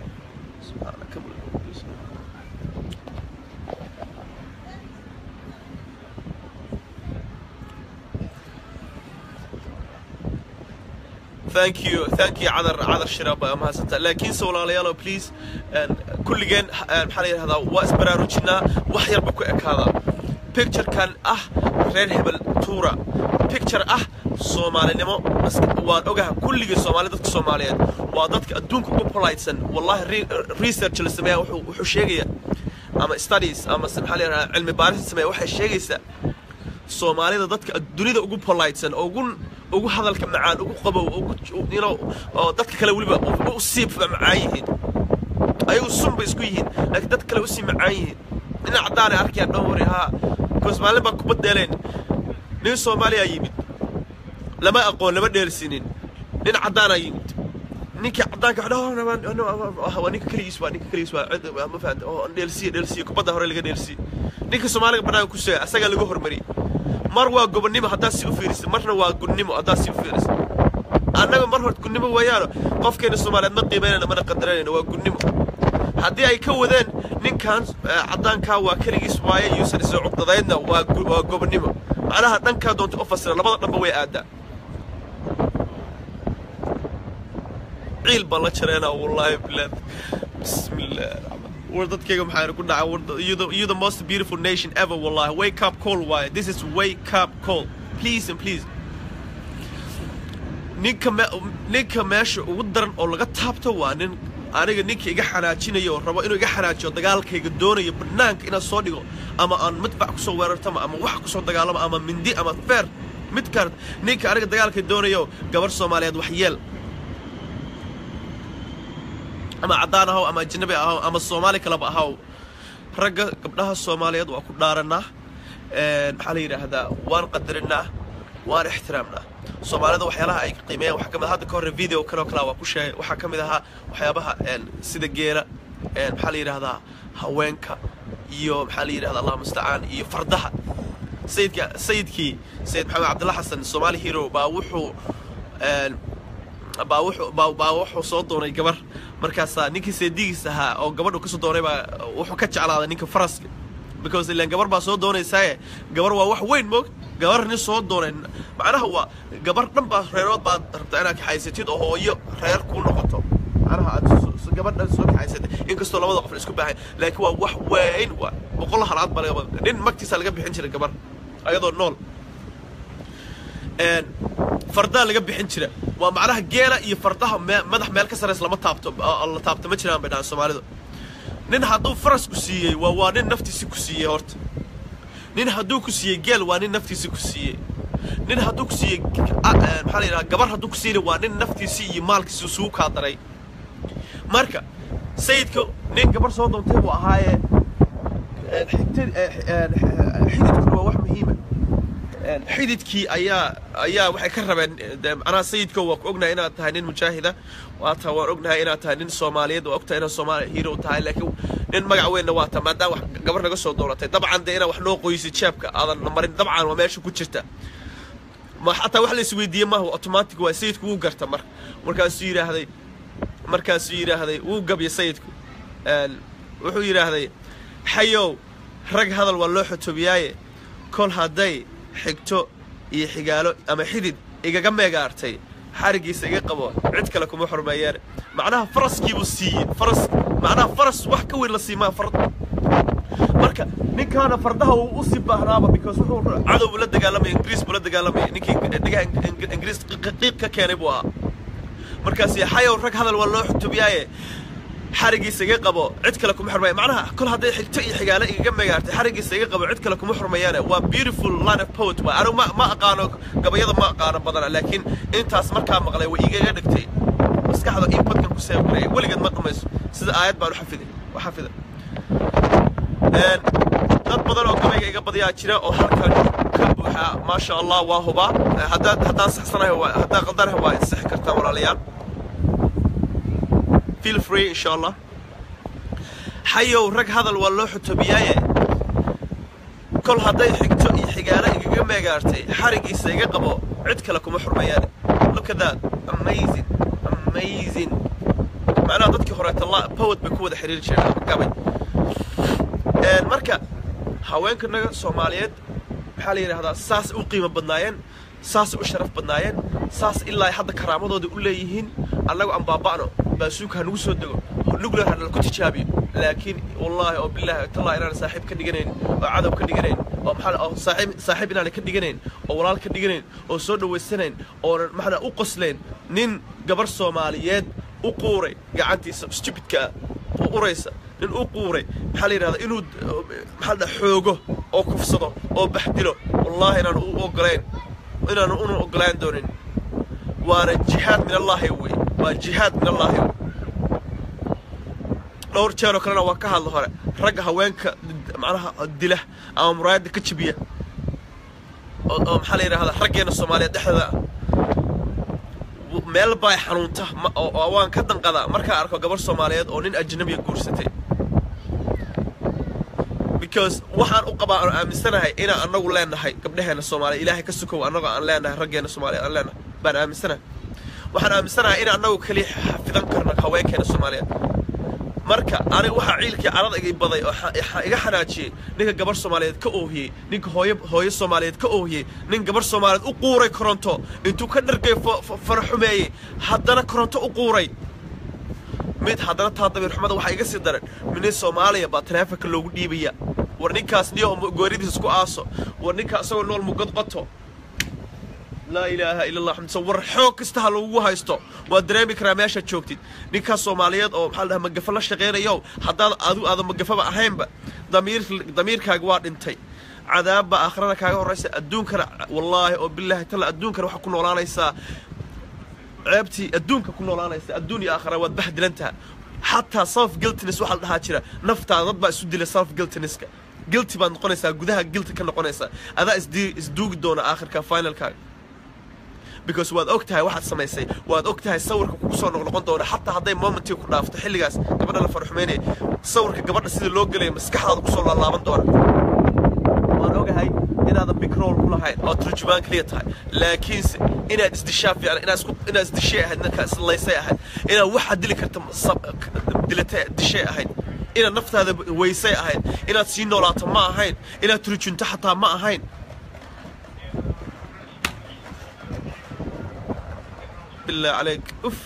thank you thank you cadar cadar shiraab baa mahadsanta laakiinse walaalayaalo please kulligeen maxaa la yidhahdaa waa isbaraarujinaa wax yarba ku ekaadaa picturekan ah reer hebel tuura picture ah soomaalinimo waan ogaha kulligii soomaali dadka soomaaliyeed waa dadka adduunka ugu politesan wallahi research la sameeya wuxuu sheegaya ama studies ama maxaa la yidhahdaa cilmi baaris sameeya waxay sheegaysaa soomaalida dadka dunida ugu politesan ugu ugu hadalka macaan ugu qabow ugu you know oo dadka kale weliba u sii macaan yihiin ayagu sun bay isku yihiin laakiin dadka kale usii macaan yihiin nin caddaanay arkayaan dhan wari haa bikoos maalin baa kubad dheeleen nin soomaaliyaa yimid lama aqoon lama dheersinin nin caddaanaa yimid ninkii caddaanka waa ninka keligiis waa ninka keligiis waa ma fahanta oo dheelsiye dheelsiye kubadda hore laga dheelsiye ninka soomaaliga bannaanka ku sheegay asagaa laga hormariyey mar waa gobonnimo haddaad si u fiirisid marna waa gunnimo haddaad si u fiirisid annaga mar hort gunnimo weeyaano qofkeena soomaaliyeed ma qiimaynayna mana qadaranayna waa gunnimo haddii ay ka wadeen ninkan caddaankaa waa keligiis waaye yuusan isoo cugdadaydna waa waa gobonnimo macnaha dhankaa doonta u fasira labada dhanba way aadaa ciil baan la jareynaa wallaahi bilaad bismillah war dadkayga maxaa ku dhaca war you the, you the most beautiful nation ever wallahi wake up call waaye this is wake up call please and please ninka me ninka meesha ugu daran oo laga taabto waa nin aniga ninka iga xanaajinaya oo rabo inuu iga xanaajiyo dagaalkayga doonayo banaanka inaad soo dhigo ama aan madfac kusoo weerartama ama wax kusoo dagaalamo ama mindi ama feer mid kaar ninka aniga dagaalkay doonayo gabar soomaaliyeed wax yeel ama caddaan ahaw ama ajnabi ahaw ama soomaali kaleba ahaw ragga gabdhaha soomaaliyeed waa ku dhaaranaa maxaa la yidhaahdaa waan qadarinaa waan ixtiraamnaa soomaalida waxyaalaha ay qiimeeyaan waxaa ka mid hadda ka horre video kaloo kalaa waa ku sheegay waxaa ka mid ahaa waxyaabaha sida geela maxaa la yidhaahdaa haweenka iyo maxaa la yidhahdaa allah mustacaan iyo fardaha sayidka sayidkii sayid maxamed cabdilla xasan soomaali hero baa wuxuu baa wuxuu baa baa wuxuu soo doonay gabar markaasaa ninkii seedigiis ahaa oo gabadhu kasoo doonay baa wuxuu ka jeclaaday ninka faraska because ilaan gabar baa soo doonaysaaye gabar waa wax weyn moog gabar nin soo doonay macnaha waa gabar dhan baa reerood baad rabtaa inaad kaxaysatid oo hooyo reer kuu noqoto macnaha aad gabadhan soo kaxaysatay inkastoo labada qof la isku baahay laakiin waa wax weyn waa boqol halaad baa laga nin magtiisa laga bixin jiray gabar ayadoo nool fardaa laga bixin jira waa macnaha geela iyo fardaha madax meel ka saraysa lama taabto la taabto ma jiraan bay dhahaan soomaalidu nin hadduu faras ku siiyey waa waa nin naftiisi ku siiyey horta nin hadduu ku siiyey geel waa nin naftiisi ku siiyey nin hadduu ku siiyey maxaa la yidhaha gabar hadduu ku siiyey waa nin naftiisi iyo maalkiisi isugu kaa daray marka sayidka nin gabar soo doontay buu ahaaye xididkuna waa wax muhiima xididkii ayaa ayaa waxay ka rabeen macnaha sayidka waa ku ognahay inaad tahay nin mujaahida waata waan ognahay inaad tahay nin soomaaliyeed waa ogtahay inaad soomaali hero tahay laakiin nin magac weynna waa ta maadaama wax gabar naga soo dooratay dabcan dee inaad wax noo qoysid jeebka aadan marin dabcan waa meesha ku jirta ma xataa wax la isweydiiyey maaha automatic waa sayidku wuu garta mar markaasuu yidhaahday markaasuu yidhaahday wuu gabya sayidku wuxuu yidhaahday xayow rag hadal waa loo xotobiyaaye kol hadday xigto iyo xigaalo ama xidid igaga meegaartay xarigiisa iga qabo cid kale kuma xurmeeyeen macnaha faraskiibuu siiyey faras macnaha faras wax ka weyn la siimaa fard marka ninkaana fardaha uu usii baahnaaba because wuxuu cadow buu la dagaalamaya ingiriis buu la dagaalamaya ninkii dhigaha ingiriis qiiq ka keenay buu ahaa markaasi xayow rag hadal waa loo xutubiyaaye xarigiisa iga qabo cid kale kuma xurmaya macnaha kol hadday xigto iyo xigaale igaga megaartay xarigiisa iga qabo cid kale kuma xurmayaane waa beautiful line of poet waa anigu ma ma aqaano gabayada ma aqaano badana laakiin intaas markaa maqlay way igaga dhigtay maskaxda in badkan ku seebgalaya weligeed ma dhamayso sida aayad baan u xafiday u xafida dad badan oo gabayga iga badiyaa jira oo halkan ka buuxa maasha allah waa hubaa haddaan haddaan saxsanahay waa haddaan qaldanahay waa insixi kartaa walaalayaal feel free insha allah xayow rag hadal waa loo xutobiyaaye kol hadday xigto iyo xigaalo igaga meegaartay xarigiisa iga qabo cid kale kuma xurmayaan look at that amazing amazing macnaha dadkii horeeta la poet bay ku wada xiriiri jireen ama gabay marka haweenkanaga soomaaliyeed maxaa la yidhahdaa saas u qiimo badnaayeen saas u sharaf badnaayeen saas ilaa hadda karaamadooda u leeyihiin annagu aan baaba'no baasuuka ha nagu soo dego nuclear ha nalaku tijaabiyo laakiin wallaahi oo bilaahi tallahi inaan saaxiib ka dhiganayn oo cadow ka dhiganayn oo maxaa oo saaxiib saaxiib inaan ka dhiganayn oo walaal ka dhiganayn oo soo dhawaysanayn oonan maxaa u qoslayn nin gabar soomaaliyeed u quuray gacantiisa stupidka ah oo uraysa nin u quuray maxaa la yidhahdaa inuu maxaa la xoogo oo kufsado oo baxdilo wallaahi inaan u ogolayn inaan una ogolaan doonin waana jihaad min allaahi wey waa jihaad min allaahi wey dhowr jeeroo kalena waa ka hadla hore ragga haweenka macnaha dila ama muraayadda ka jibiya oo oo maxaa la yidhahdaa raggeena soomaaliyeed dhexdeeda meel baa xanuunta oo waan ka danqadaa markaa arko gabar soomaaliyeed oo nin ajnabiya guursatay because waxaan u qabaa aan aaminsanahay inaan annagu leenahay gabdhaheena soomaaliya ilaahay ka sukow annagoo aan leenahay raggeena soomaaliya aan leenahay baan aaminsanahay waxaan aaminsanahay in annagu keliya xafidan karno haweenkeena soomaaliyeed marka aniga waxaa ciilkii carada iga baday oo xa- xa- iga xanaajiyey ninka gabarh soomaaliyeed ka oohiyey ninka hooyo hooyo soomaaliyeed ka oohiyey nin gabarh soomaaliyeed u quuray koronto intuu ka dhargay fa- fa- faraxumeeyey haddana koronto u quuray mid haddana taa dabiirxumada waxaa iga sii daran minin soomaaliya baa taleefanka loogu dhiibaya war ninkaas niyo gooridiis isku aaso war ninkaa isagoo nool mugad qoto laa ilaaha ila allah xamdisa war xoog kasta ha lagugu haysto waad dareemi karaa meeshaad joogtid ninkaas soomaaliyeed oo maxaa la dhahaa magafa la shaqaynayo haddaad adigu aadan magafaba ahaynba damiir damiirkaaga waa dhintay cadaabba aakhirana kaaga horraysa adduunkana wallaahi oo bilaahi talla adduunkana waxaa ku noolaanaysaa ceebtii adduunka ku noolaanaysa adduun iyo aakhira waad bahdilantaha xataa self guiltiness waxaa la dhahaa jira naftaada dad baa isu dila self guiltinesska guilty baad noqonaysaa gudaha guilty ka noqonaysaa adaa isdi isduugi doona aakhirka finalkaaga because waad og tahay waxaad samaysay waad og tahay sawirka kugu soo noqnoqon doona xataa hadday momentii ku dhaafto xilligaas gabadha la farxumeynaya sawirka gabadha sida loo gelaya maskaxdaada kusoo laalaaban doona waan ogahay inaadan bikrool ku lahayn oo turjumaan keliya tahay laakiinse inaad isdishaa fiican inaad isku inaad isdishay ahayd ninkaa islaysay ahayd inaad waxaad dili karta sab- dilatay dishay ahayd inaad naftaada weysay ahayd inaad sii noolaato ma ahayn inaad turjunto xataa ma ahayn بالله عليك اف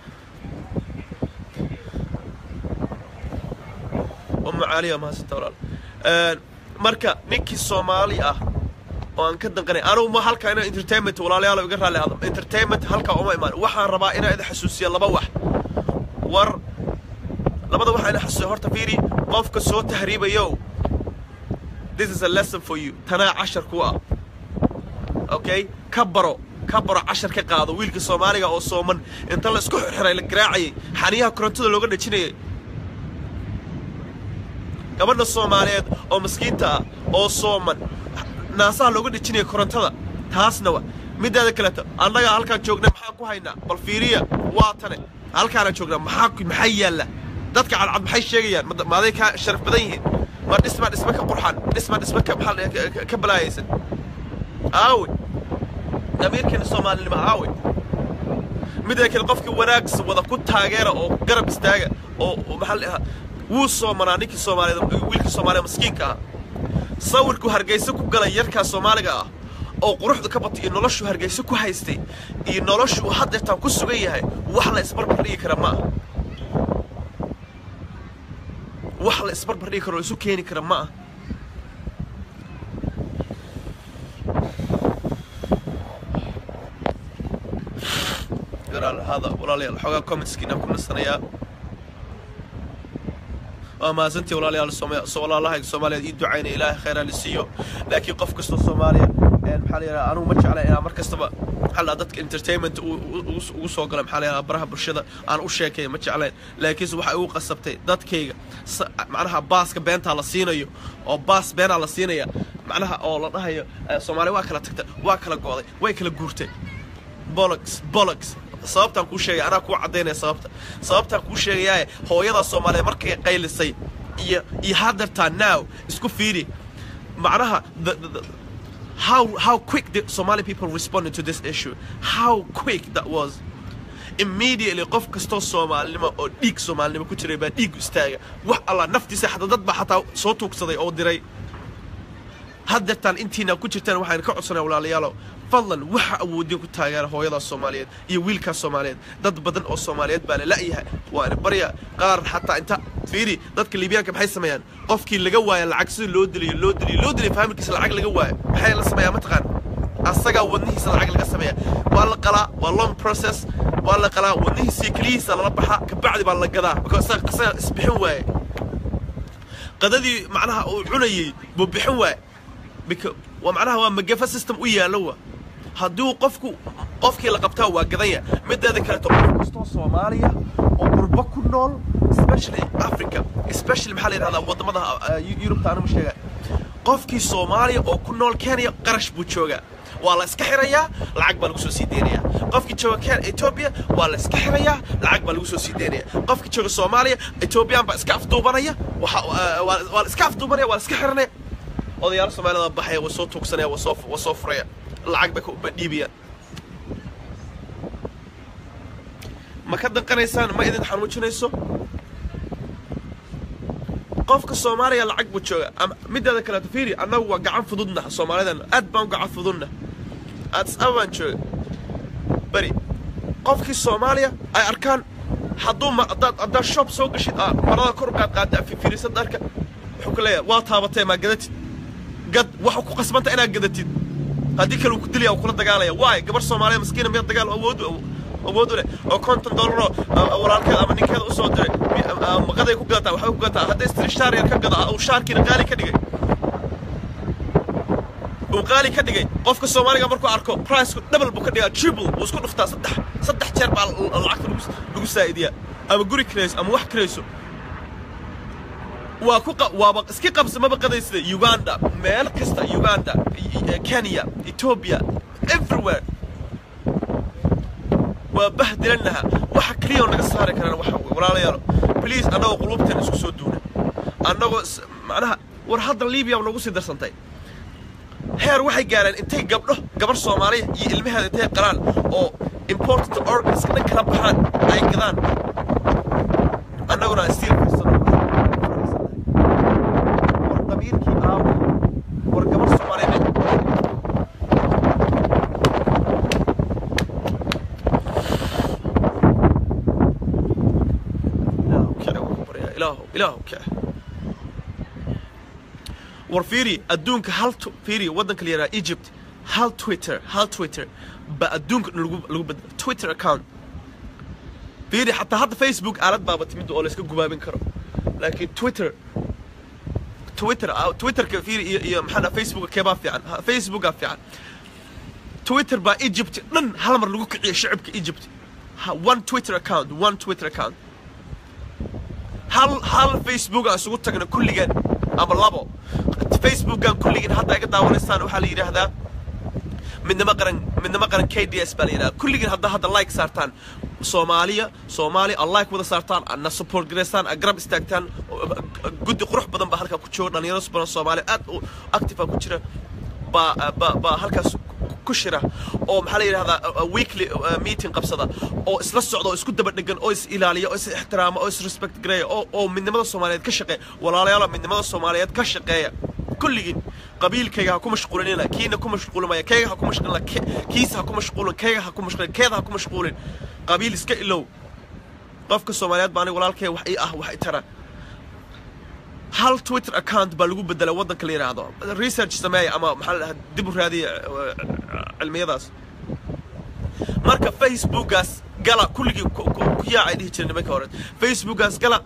ام عاليه ما هسه ولا marka ninkii soomaali ah oo aan ka danqanay anugu ma halka ina entertainment walaalayaal iga raali hadam entertainment halka uma imaan waxaan rabaa inaan idin xasuusiya laba wax war labada waxa ina xasuusiya horta fiiri qofka soo tahriibayo this is a lesson for you tanaa cashar ku ah okay ka baro ka baro cashar ka qaado wiilka soomaaliga oo sooman inta la isku xirxiray la garaacayay xaniyaha korontada looga dhajinayay gabadha soomaaliyeed oo maskiinta ah oo sooman naasaha looga dhajinaya korontada taasna wa midaada kaleeto annaga halkaan joogna maxaan ku haynaa bal fiiriya waa tane halkaana joognaa maxaa ku- maxaa yaalla dadka cadcad maxay sheegayaan ma- maaday kaa sharaf badan yihiin ma dhisma dhisma ka qurxan dhisma dhisma ka maxaa la- ka- ka- ka balaayaysan aawe damiirkeena soomaalinimo aawe midda kale qofkii wanaagsa wada ku taageera oo garab istaaga oo oo maxaa la dhahaa wuu soomanaa ninkii soomaaliyeed wiilkii soomaaliya maskiinka ah sawirku hargeysa ku galay yarkaa soomaaliga ah oo quruxda ka batay iyo noloshu hargeysa ku haystay iyo noloshu uu haddeertaan ku sugan yahay wax la isbarbar dhigi kara ma aha wax la isbarbar dhigi karo oo isu keeni kara ma aha garaal hada walaalayaal xoogaa commentskiina ku nasanayaa waa mahadsantii walaalayaal Sooma- so walaalahayga soomaaliyeed ii ducaynaya ilaahay khayraa lisiiyo laakiin qof kastoo soomaaliya een maxaa la yidhaha anugu ma jecla inaan mar kastaba maxaa la dhahaa dadka entertainment u- u- ugu ugu soo gala maxaa la yidhaha baraha bulshada aan u sheekaya ma jeclayn laakiinse waxay ugu qasabtay dadkayga sa- macnaha baaska beentaa la siinayo oo baas beenaa la siinaya macnaha oo la dhahayo eh, soomaaliya waa kala tagta waa kala go'day way kala guurtay bolox bolox sababtaan kuu sheegay anaa kuu caddaynaya sababta sababtaan kuu sheegayaaye hooyada soomaaliyeed markay qaylisay iyo iyo haddeertaa now isku fiiri macnaha the, the, the, how how quick the Somali people responded to this issue how quick that was immediately qof kastoo soomaalinimo oo dhiig soomaalinimo ku jiray baa dhiig istaaga wax allah naftiisa xataa dad baa xataa soo tuugsaday oo diray haddeertaan intiina ku jirtaan waxaan ka codsanaa walaalayaalow fadlan waxa awoodin ku taageera hooyadaas soomaaliyeed iyo wiilkaas soomaaliyeed dad badan oo soomaaliyeed baa la la'yahay waana barya qaar xataa inta fiiri dadka liibiyaanka maxay sameeyaan qofkii laga waaya lacag sida loo diliyo loo diliyo loo diliyo faamilkiisa lacag laga waayo maxay la sameeyaa mataqaan asagaa wadnihiisa lacag laga sameeya waa la qalaa waa long process waa la qalaa wadnihiisa iyo keliyihiisa lala baxaa kabacdi baa la gadaa because asaga asaga isbixin waaye qadadii macnaha uu cunayey buu bixin waaye Beca- waa macnaha waa magafa system u yaallo wa hadduu qofku qofkii la qabtaa waa gadanya mideeda kaleeto qof kastoo soomaaliya oo qurbo ku nool especially africa especially maxaa la yidhahdaa waddamada uh, yurubta anuma sheega qofkii soomaaliya oo ku nool kenya qarash buu joogaa waa la iska xirayaa lacag baa lagu soo sii deynayaa qofkii jooga Ken- ethiopia waa la iska xirayaa lacag baa lagu soo sii deynaya qofkii jooga soomaaliya ethiopian baa iska afduubanaya waxa uh, waa waa la iska afduubanaya waa la iska xiranaya odayaal soomaalida baxaya waa soo tuugsanaya waa soo waa soo furaya lacag bay ku- bay dhiibayaan ma ka danqanaysaan ma idin xanuujinayso qofka soomaaliya lacag buu jooga ama mideeda kaleeto fiiri annagu waa gacan fududna soomaalidan aad baan u gacan fududna addis ababaan jooga beri qofkii soomaaliya ay arkaan hadduu ma haddaad haddaad shop soo gashid aa marada kor ugaad qaada fiirisan dharka wuxuu ku leeyahay waa taabatee maa gadatid gad waxa ku qasbanta inaad gadatid haddii kale uu ku dilaya uu kula dagaalaya waay gabar soomaaliya maskiina miya dagaal awood awood u leh oo konton dollaroo walaalkeed ama ninkeeda usoo diray maqaday ku gadataa waxbay ku gadataa hadday istiri shaar yar ka gada uu shaarkiina qaali ka dhigay uu qaali ka dhigay qofka soomaaliga markuu arko priceku double buu ka dhigaa triple wuu isku dhuftaa saddex saddex jeer baa lacagta lagu lagu saa'idiyaa ama guri kirayso ama wax kirayso waa ku waaba iska qabsa maba qadaysida uganda meel kasta uganda kenya ethiopia everywhere waa bahdilanaha waxa keliya oo naga saari karaan waxa walaalayaalo please annagoo qulubteena isku soo duuna annagoo macnaha war hadda libiya nagu sii darsantay heer waxay gaareen intay gabdho gabar soomaaliya iyo ilmaheeda intay qalaan oo important organska dhan kala baxaan ay gadaan annaguna stiil fiirsano war damiirkii aawo war gabar soomaaliya ilaahu ilaahu kace war fiiri adduunka hal fiiri waddanka la yidhaha egypt hal twitter hal twitter ba adduunka dhan lagu lagu bedela twitter account fiiri xataa hadda facebook aalad baaba timid oo la iska gubaabin karo laakiin twitter twitter twitterka fiiri iyo iyo maxaa facebooka keebaa fiican facebooka fiican twitter baa egypt dhan hal mar lagu kiciyo shacibka egypt one twitter account one twitter account hal hal facebook aan isugu tagna kulligeen ama labo facebookan kulligeen hadda iga daawanaysaan waxaa la yidhaahdaa midnimo qaran midnimo qaran k d s baa la yidhahdaa kulligeen hadda hadda like saartaan soomaaliya soomaaliya a like wada saartaan na support garaystaan a garab istaagtaan guddi qurux badan baa halkaa ku jooga dhalinyaro badan soomaaliya aad u active ku jira baa baa baa halkaas ku shira oo maxaa la yidhahdaa weekly meeting qabsada oo isla socda oo isku daba dhegan oo is ilaaliya oo is ixtiraama oo is respect gareeya oo oo midnimada soomaaliyeed ka shaqeeya walaalayaal midnimada soomaaliyeed ka shaqeeya kulligiin qabiilkayga ha ku mashquulinina kiina ku mashquulimaya kayga ha ku mashquulina kiisa ha ku mashquulin kayga ha ku mashquulin keeda ha ku mashquulin qabiil iska ilow qofka soomaaliyeed baa aniga walaalkay wax ii ah wax i tara hal twitter account baa lagu bedelay waddanka la yidhaahdo research sameeya ama maxaa la dhahaa dib u raadiya cilmiyadaas marka facebookaas gala kulligii ku yaacay dhihi jiray nimanka hore facebookaas gala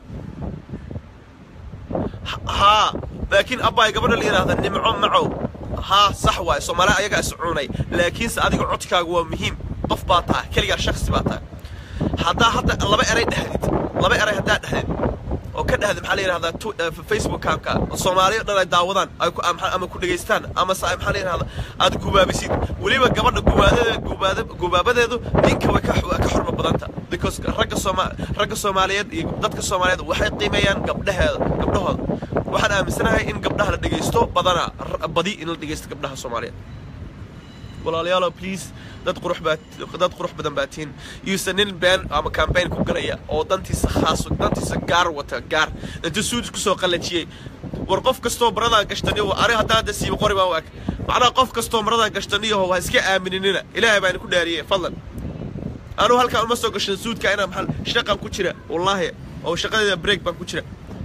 haa laakiin abbaay gabadha la yidhaahda nimco macow haa sax waaye soomaaliya ayagaa is cunay laakiinse adiga codkaagu waa muhiim qof baa tahay keligaa shaksi baa tahay haddaa hadda laba eray dhexdid laba eray haddaa dhexdid oo ka dhahda maxaa la yidhahdaa facebook kaamka soomaaliya dhan ay daawadaan ay ku ama ku dhegaystaan ama se maxaa la yidhahdaa aad gubaabisid weliba gabadha gubaadada gubaada gubaabadeedu ninka way ka ka xorma badanta because ragga sooma ragga soomaaliyeed iyo dadka soomaaliyeed waxay qiimeeyaan gabdhaheeda gabdhahooda waxaan aaminsanahay in gabdhaha la dhegaysto badana badi in la dhegaysto gabdhaha soomaaliyeed walaalayaalo please dad qurux baa dad qurux badan baa tihiin yuusan nin been ama campaign ku galaya oo dantiisa khaas dantiisa gaar wata gaar intuu suud isku soo qallajiyey war qof kastoo maradaa gashtaniyo ari haddaan hadda siiba qori baa u ag macnaha qof kastoo maradaa gashtaniyaho waa iska aaminina ilaahay baan ku dhaariyey fadlan anuu halkaan uma soo gashan suudka inaan maxaa shaqan ku jira wallaahi oo shaqadeeda break baan ku jira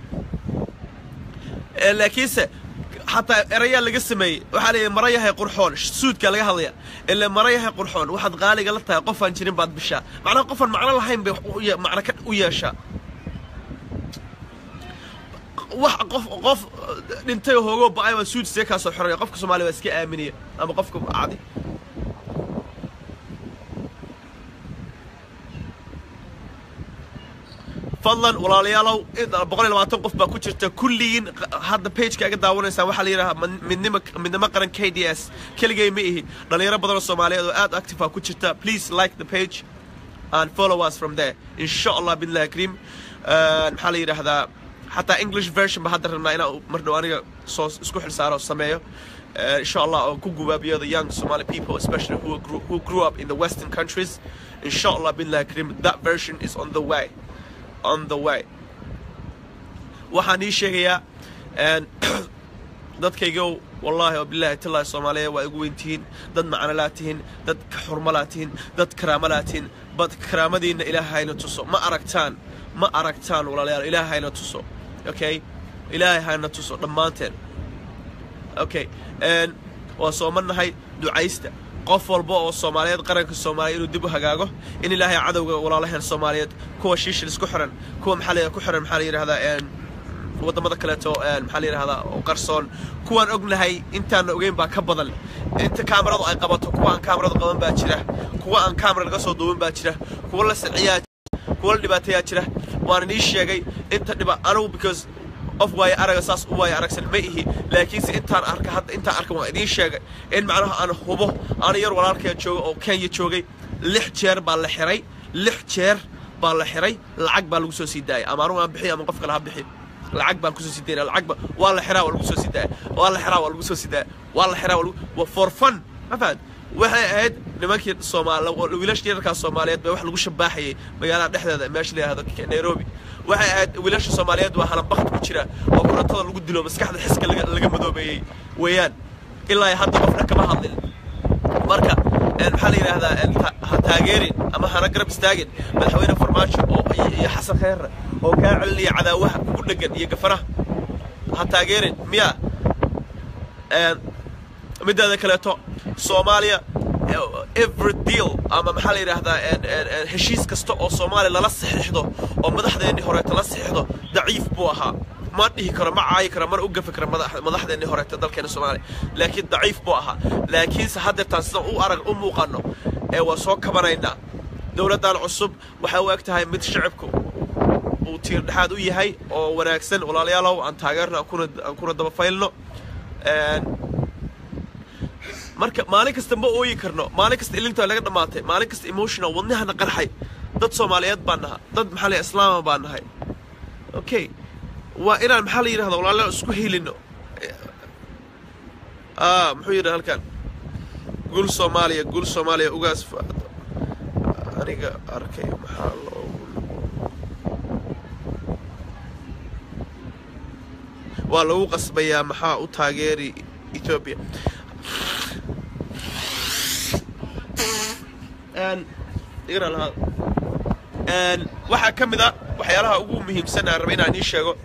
laakiinse xataa erayaa laga sameeyey waxaa la yidhi mara yahay qurxoon suudkaa laga hadlaya ile mara yahay qurxoon waxaad qaaliga la tahay qofaan jirin baad bishaa macnaha qofaan macno lahayn bay macno ka u yeeshaa wax qof qof dhintay hoogoo ba-ay baa suud see kaa soo xoraya qofka soomaaliya waa iska aaminaya ama qofka cadi fadlan walaalayaalow boqol iyo labaatan qof baa ku jirta kulligiin hadda pageka iga daawanaysaan waxaa la yidhahaa midnimo midnimo qaran k d s keligay ma ihi dhalinyaro badan oo soomaaliyeed oo aad active ah ku jirta please like the page and follow us from there insha allah billahi kariim maxaa la yidhaahdaa xataa english version ba hadda rabnaa inaan mar dhow aniga soo isku xilsaaro sameeyo insha allah oo ku gubaabiyo the young somali people especially who grew, who grew up in the western countries insha allah billahi kariim that version is on the way on the way waxaan ii sheegayaa dadkaygow wallaahi oo bilaahi tallaahi soomaaliya waa igu weyntihiin dad macnolaa tihiin dad xurmalaa tihiin dad karaamalaa tihiin bad karaamadiinna ilaahayna tuso ma aragtaan ma aragtaan walaalayaal ilaahayna tuso okay ilaahay hayna tuso dhammaanteen okay waa soomanahay ducaysta qof walba oo soomaaliyeed qaranka soomaaliya inuu dib u hagaago in ilaahay cadowga walaalaheen soomaaliyeed kuwa shiishil isku xiran kuwa maxaa la ku xiran maxaa la yidhahdaa waddamada kaleeto maxaa la yidhahdaa oo qarsoon kuwaan ognahay intaana ogeyn baa ka badan inta kaamaradu ay qabato kuwa aan kaamaradu qaban baa jira kuwa aan kaamara laga soo duubin baa jira kuwa la siciyaa kuwa la dhibaateeyaa jira waan inii sheegay inta dhiba anigu because qof waayo araga saas u waayo aragsan ma ihi laakiinse intaan arka hadda intaan arka waan idiin sheegay in macnaha aan hubo ana yar walaalkaya jooga oo kenya joogay lix jeer baa la xiray lix jeer baa la xiray lacag baa lagu soo sii daayay ama anugu aan bixiy ama qof kale ha bixi lacag baan kusoo sii daynaa lacag ba waa la xiraa waa lagu soo sii daaya waa la xiraa waa lagu soo sii daaya waa la xiraa waa lagu for fun ma fahad waxay ahayd nimankii soomaal wiilasha yararkaa soomaaliyeed baa wax lagu shabaaxayay magaalada dhexdeeda meesha la yihahdo nairobi waxay ahayd wiilasha soomaaliyeed waa halanbakti ku jira oo kurantada lagu dilo maskaxda xiska laga madoobeeyey weeyaan ilaa hadda qofna kama hadlin marka maxaa la yidhaahdaa ha taageerin ama hana garab istaagin madaxweyne farmaajo oo iyo xasan khayre oo kaa celinaya cadaawaha kugu dhegan iyo gafaraha ha taageerin miya mideeda kaleeto soomaaliya every deal ama maxaa la yidhaahdaa heshiis kasta oo soomaaliya lala saxiixdo oo madaxdeennii horeeta la saxiixdo daciif buu ahaa ma dhihi karo ma caayi karo mana u gafi karo madaxdeennii horeeta dalkeena soomaaliya laakiin daciif buu ahaa laakiinse haddeertaan sidaan u arag u muuqanno ee waa soo kabanaynaa dowladdan cusub waxay u eg tahay mid shacibku uu tiir dhexaad u yahay oo wanaagsan walaalayaalow aan taageerno aan kuna daba faylno marka maalin kasta ma ooyi karno maalin kasta ilinta laga dhammaatay maalin kasta emotional wadnahana qarxay dad soomaaliyeed baan naha dad maxaa la islaama baan nahay okay waa inaan maxaa la yidhahda walaalayaal isku helino muxuu yidhi halkan gul soomaaliya gul soomaaliya ugaas aniga arkay maxaa loogu waa lagu qasbayaa maxaa u taageeri etoobiya waxaa ka mid a waxyaalaha ugu muhiimsan aan raba inaan ii sheego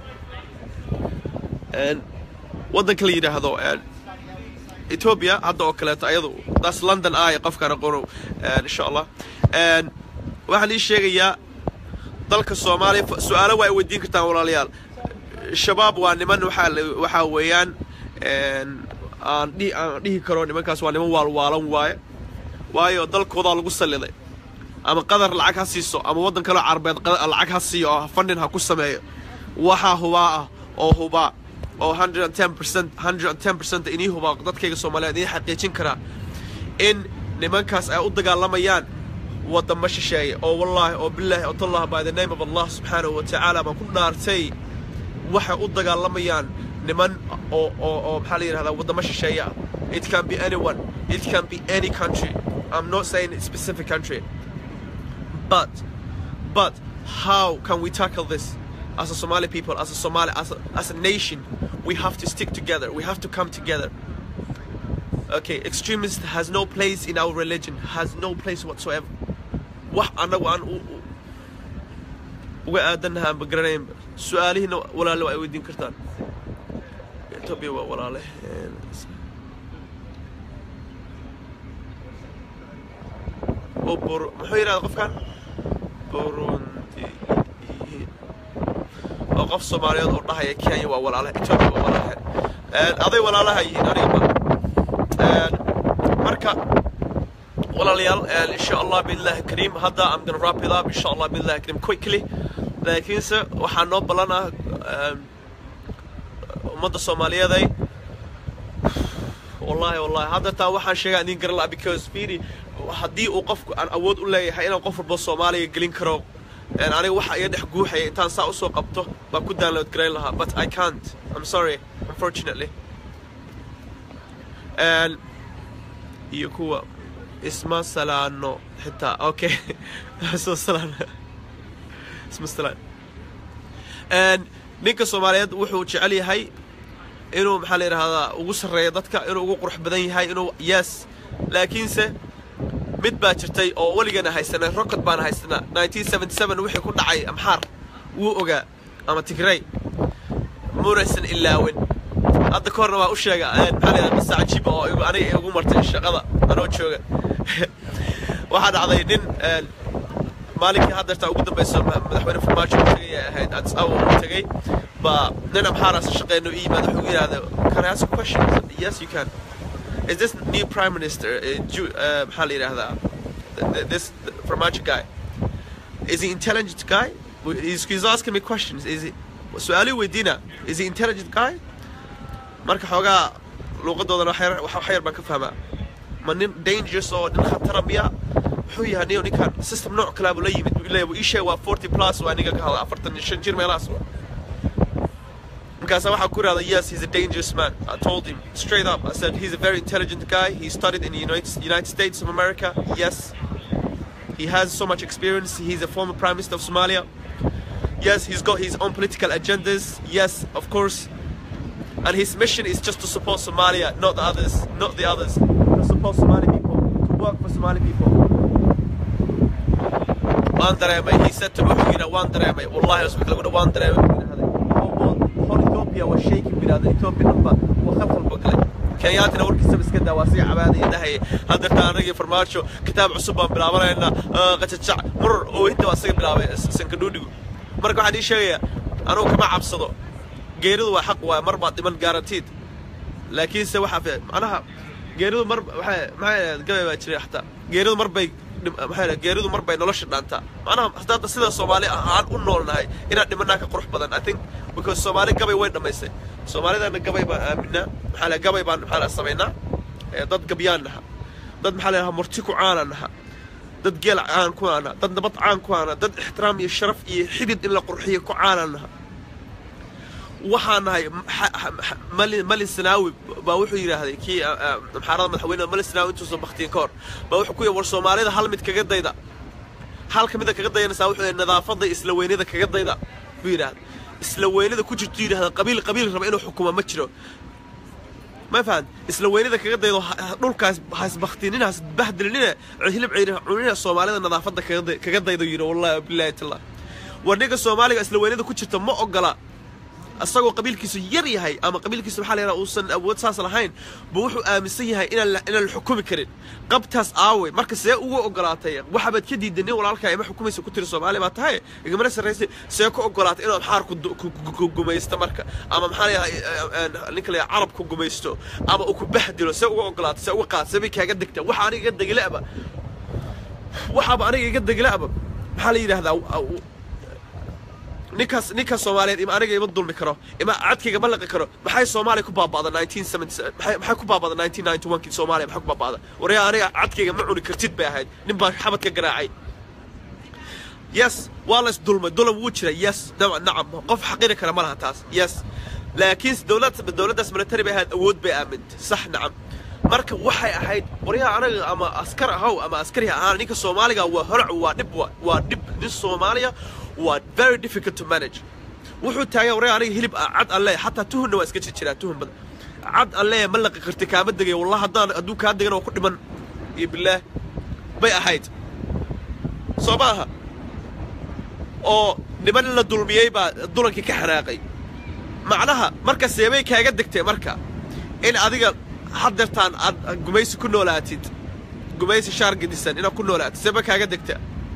waddanka la yidhaahdo etoobiya hadda oo kaleeto ayadu daas london ah ee qofkaan aqoono insha allah waxaan ii sheegayaa dalka soomaaliya su-aalo waa ay weydiin kartaan walaalayaal shabaab waa niman waxaa waxaa weeyaan aan dhihi aan dhihi karo nimankaas waa niman waalwaalan waaye waayo dalkoodaa lagu salliday ama qadar lacag ha siiso ama waddan kaleo carabeed lacag ha siiyo oo fundin ha ku sameeyo waxaa hubaa ah oo hubaa oo hundred and ten percent hundred and ten percent inii hubaa dadkayga soomaaliyeed inii xaqiijin karaa in nimankaas ay u dagaalamayaan waddamo shisheeye oo wallaahi oo bilaahi oo tallah by the name of allah subxaanahu wa tacaala baan ku dhaartay waxay u dagaalamayaan niman oo oo oo maxaa la yidhahdaa waddamo shisheeye ah it can be anyone it can be any country i'm not saying a specific country but but how can we tackle this as a Somali people as a Somali as a, as a nation we have to stick together we have to come together okay extremist has no place in our religion has no place whatsoever wax anagu aan uga aadanaha aan bagaranayn su-aalihiina walaale waa ay weydiin kartaan etoobiya waa walaale muxuu yidhahda qofkan burundi oo qof soomaaliyeed oo dhahaya kenya waa walaalaha etoobiya waa walaalaha aday walaalaha yihiin aniga marka walaalayaal insha allah billahi kariim hadda i'm gonna wrap it up insha allah billahi kariim quickly laakiinse waxaa noo ballan ah ummadda soomaaliyeeday wallahi wallahi hadda taa waxaan sheegaa idin garan laha because fiiri haddii uu qofku aan awood u leeyahay inaan qof walba soomaaliya gelin karo aniga waxa iga dhex guuxaya intaan saa usoo qabto baan ku download garayn lahaa but i can't i'm sorry unfortunately iyo kuwa isma salaano xitaa okay isma salaano isma salaan ninka soomaaliyeed wuxuu jecel yahay inuu maxaa la yidhahdaa ugu sarreeyo dadka inuu ugu qurux badan yahay inuu yes laakiinse mid baa jirtay oo weligana haysanay rocket baan haysanaa 1977 wixii ku dhacay amxaar wuu ogaa ama tigray munaysan ilaawin hadda ka horna waa u sheega maxaa la yidhahdaa qisa cajiiba oo igu- aniga igu martay shaqada anoo jooga waxaa dhacday nin een, maalinkii haddeerta ugu dambayso ma- madaxweyne farmaajo uu tegay ay ahayd addis ababa uu tegay baa nin amxaaraasa shaqeyno u yimaad wuxuu yidhahda can I ask a question I said, yes you can is this new prime minister uh, Ju- uh, maxaa la yidhahdaa th- th- this farmaajo guy is he intelligent guy he's, he's asking me questions is he su-aalii weydiina is he intelligent guy marka xoogaa luuqadoodana wax yar- wax wax yar baan ka fahmaa ma nin dangerous oo nin khatara miya wuxuu yahay niyo ninkan system nooc kalaa buu la yimid buu leeyahay ii sheeg waa 40 plus waa aniga ka hadla afartan iyo shan jir meelahaas waa markaasa waxaa ku irahda yes he's a dangerous man I told him straight up I said he's a very intelligent guy he studied in the United, United States of America yes he has so much experience he's a former prime minister of Somalia yes he's got his own political agendas yes of course and his mission is just to support Somalia, not the others, not the others. To support Somali people, to work for Somali people. Waan dareemay, he said to me, wuxuu yidhaa waan dareemay, wallahi usbik lagu dha waan dareemay buu yidhahday. Whole- whole Ethiopia was shaking buu yidhahday, Ethiopia dhanba waa khalkhal buu galay. Kenyaatina warkiisaba iska daa, waa sii cabaadaya dhahaya, haddeerta anagii farmaajo kitaab cusub baan bilaabanaynaa, ah, qajajac, murur, oo inta waa isaga bilaabay sankadhuudhigu. Marka waxaan ii sheegayaa, anugu kama cabsado, geeridu waa xaq waay mar baad dhiman guaranteed laakiinse waxaa fi macnaha geeridu mar waxay maxay ahayd gabay baa jiray xataa geeridu mar bay dhim- maxay ahayd geeridu mar bay nolosha dhaantaa macnaha hadda sida soomaali aan u noolnahay inaan dhimanaa ka qurux badan i think because soomaali gabay way dhammaysay soomaalidana gabay baan aaminaa maxaa la gabay baan maxaa la samaynaa ee dad gabyaan naha dad maxaa la murti ku caana naha dad geel caan ku aana dad nabad caan ku aana dad ixtiraam iyo sharaf iyo xidid in la qurxiyo ku caana naha waxaan nahay xa- xa- mali mali sanaawi baa wuxuu yidhaahday kii ah, ah, maxaarada madaxweyne mali sanaawi intuusan baktiyin ka hor baa wuxuu ku yidhi war soomaalida hal mid kaga dayda hal ka mida kaga dayanaysaa wuxuu yidhi nadaafadda iyo isla weynida kaga dayda buu yidhaahda isla weynida ku jirtu yidhahda qabiil qabiil raba inuu xukumo ma jiro ma fahad isla weynida kaga daydo ha- ha- dhulkaas hasbaktinina hasbahdelinina hilib ceyri cunina soomaalida nadaafadda kaga day- kaga daydo yidhi wallahi bilahi tallah war ninka soomaaliga isla weynida ku jirta ma ogola asagoo qabiilkiisu yar yahay ama qabiilkiisu maxaa la yidhaha uusan awood saas lahayn buu wuxuu aaminsan yahay inaan la, inaan la xukumi karin qabtaas aawe marka see uga ogolaatay waxabaad ka diiday nin walaalkaa ima xukumaysa ku tiri soomaali baa tahay igamana sarraysay see ku ogolaatay inuu amxaar ku du- ku- ku- ku gumaysto marka ama maxaa la yidhaha ninka la yidhaha carab ku gumaysto ama uu ku bahdilo see uga ogolaatay see uga qaad see bay kaaga degtaa waxa aniga iga degilaaba waxaaba aniga iga degilaaba maxaa la yidhahdaa ninkaas ninkaas soomaaliyeed ima aniga ima dulmi karo ima cadkayga ma laqi karo maxay soomaaliya ku baaba'da 1970 maxay maxay ku baaba'da 1991 kii soomaaliya maxay ku baaba'da waryaa aniga cadkayga ma cuni kartid bay ahayd nin baa xabad ka garaacay yes waa la isdulmay dulam wuu jira yes nacam nacam qof xaqiri kara ma laha taas yes laakiin dowlad dowladdaas military bay ahayd awood bay aamintay sax nacam marka waxay ahayd waryaha anaga ama askar ahow ama askari ha ahaan ninka soomaaliga waa holac waa dhib waa waa dhib nin soomaaliya waa very difficult to manage wuxuu taagay waryaha aniga hilib ah cad alle xataa tuhunna waa iska jiraa tuhun badan cad alle ma laqi karti kaama degay wallah haddaan hadduu kaa degan oo ku dhiman iyo bilaah bay ahayd soo ma aha oo niman la dulmiyey baa dulankii ka xanaaqay macnaha marka seebay kaaga degtay marka in adiga haddeertaan aad gumaysi ku noolaatid gumaysi shaar gedisan inaad ku noolaatid seeba kaaga degta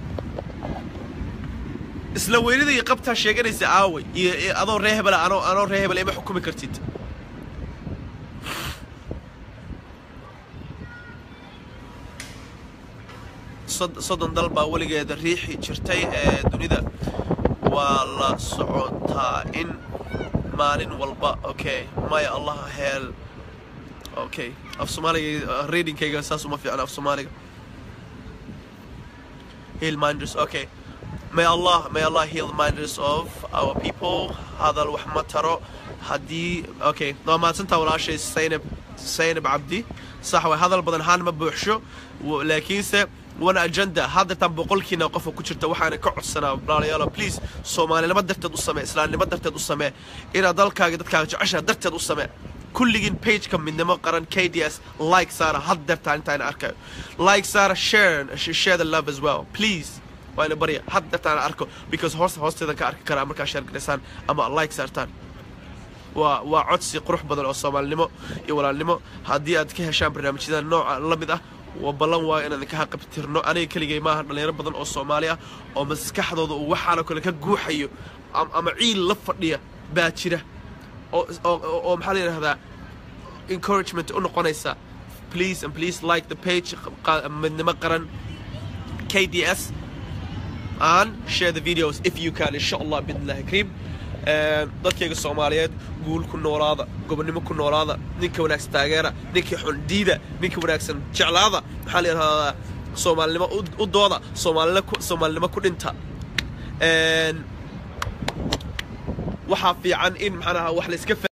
isla weynida iyo qabtaa sheeganaysa aaway iyo iyo adoo ree hebela anoo anoo ree hebela ima xukumi kartid sod- soddon dal baa weligeeda riixi jirtay ee dunida waa la socotaa in maalin walba okay maya allaha heel okay af soomaaliga readingkayga saas uma fiicna af soomaaliga heal minders okay may allah may allah heal the minders of our people hadal wax ma taro haddii okay waa mahadsantaa walaashay saynab saynab cabdi sax way hadal badan haan ma buuxsho w- laakiinse one agenda haddeetaan boqolkiina qofa ku jirta waxaana ka codsanaa walaalayaalo please soomaalinimo darteed u samee islaamnimo darteed u samee inaad dalkaaga dadkaaga jeceshaha darteed u samee kulligiin pageka midnimo qaran k d s like saara haddeertaan intaana arkayo like saara share share the love as well please waa ina barya haddeertaan arko because hoos hoosteedan ka arki karaa markaa share garaysaan ama like saartaan waa waa codsi qurux badan oo soomaalinimo iyo walaalnimo haddii aad ka heshaan barnaamijyada nooca la mid ah waa ballan waayo inaan idinka haqabtirno aniga keligay maaha dhalinyaro badan oo soomaali ah oo maskaxdooda uu waxaanoo kale ka guuxayo ama ciil la fadhiya baa jira oo oo maxaa la yidhahdaa encouragement u noqonaysa please and please like the page midnimo qaran k d s and share the videos if you can insha allah biidnillahi kariim dadkayga soomaaliyeed guul ku noolaada gobonnimo ku noolaada ninka wanaagsan taageera ninka xun diida ninka wanaagsan jeclaada maxaa la yidhahdaa soomaalinimo u dooda soomaalinimo ku dhinta waxaa fiican in maxaa wax la iska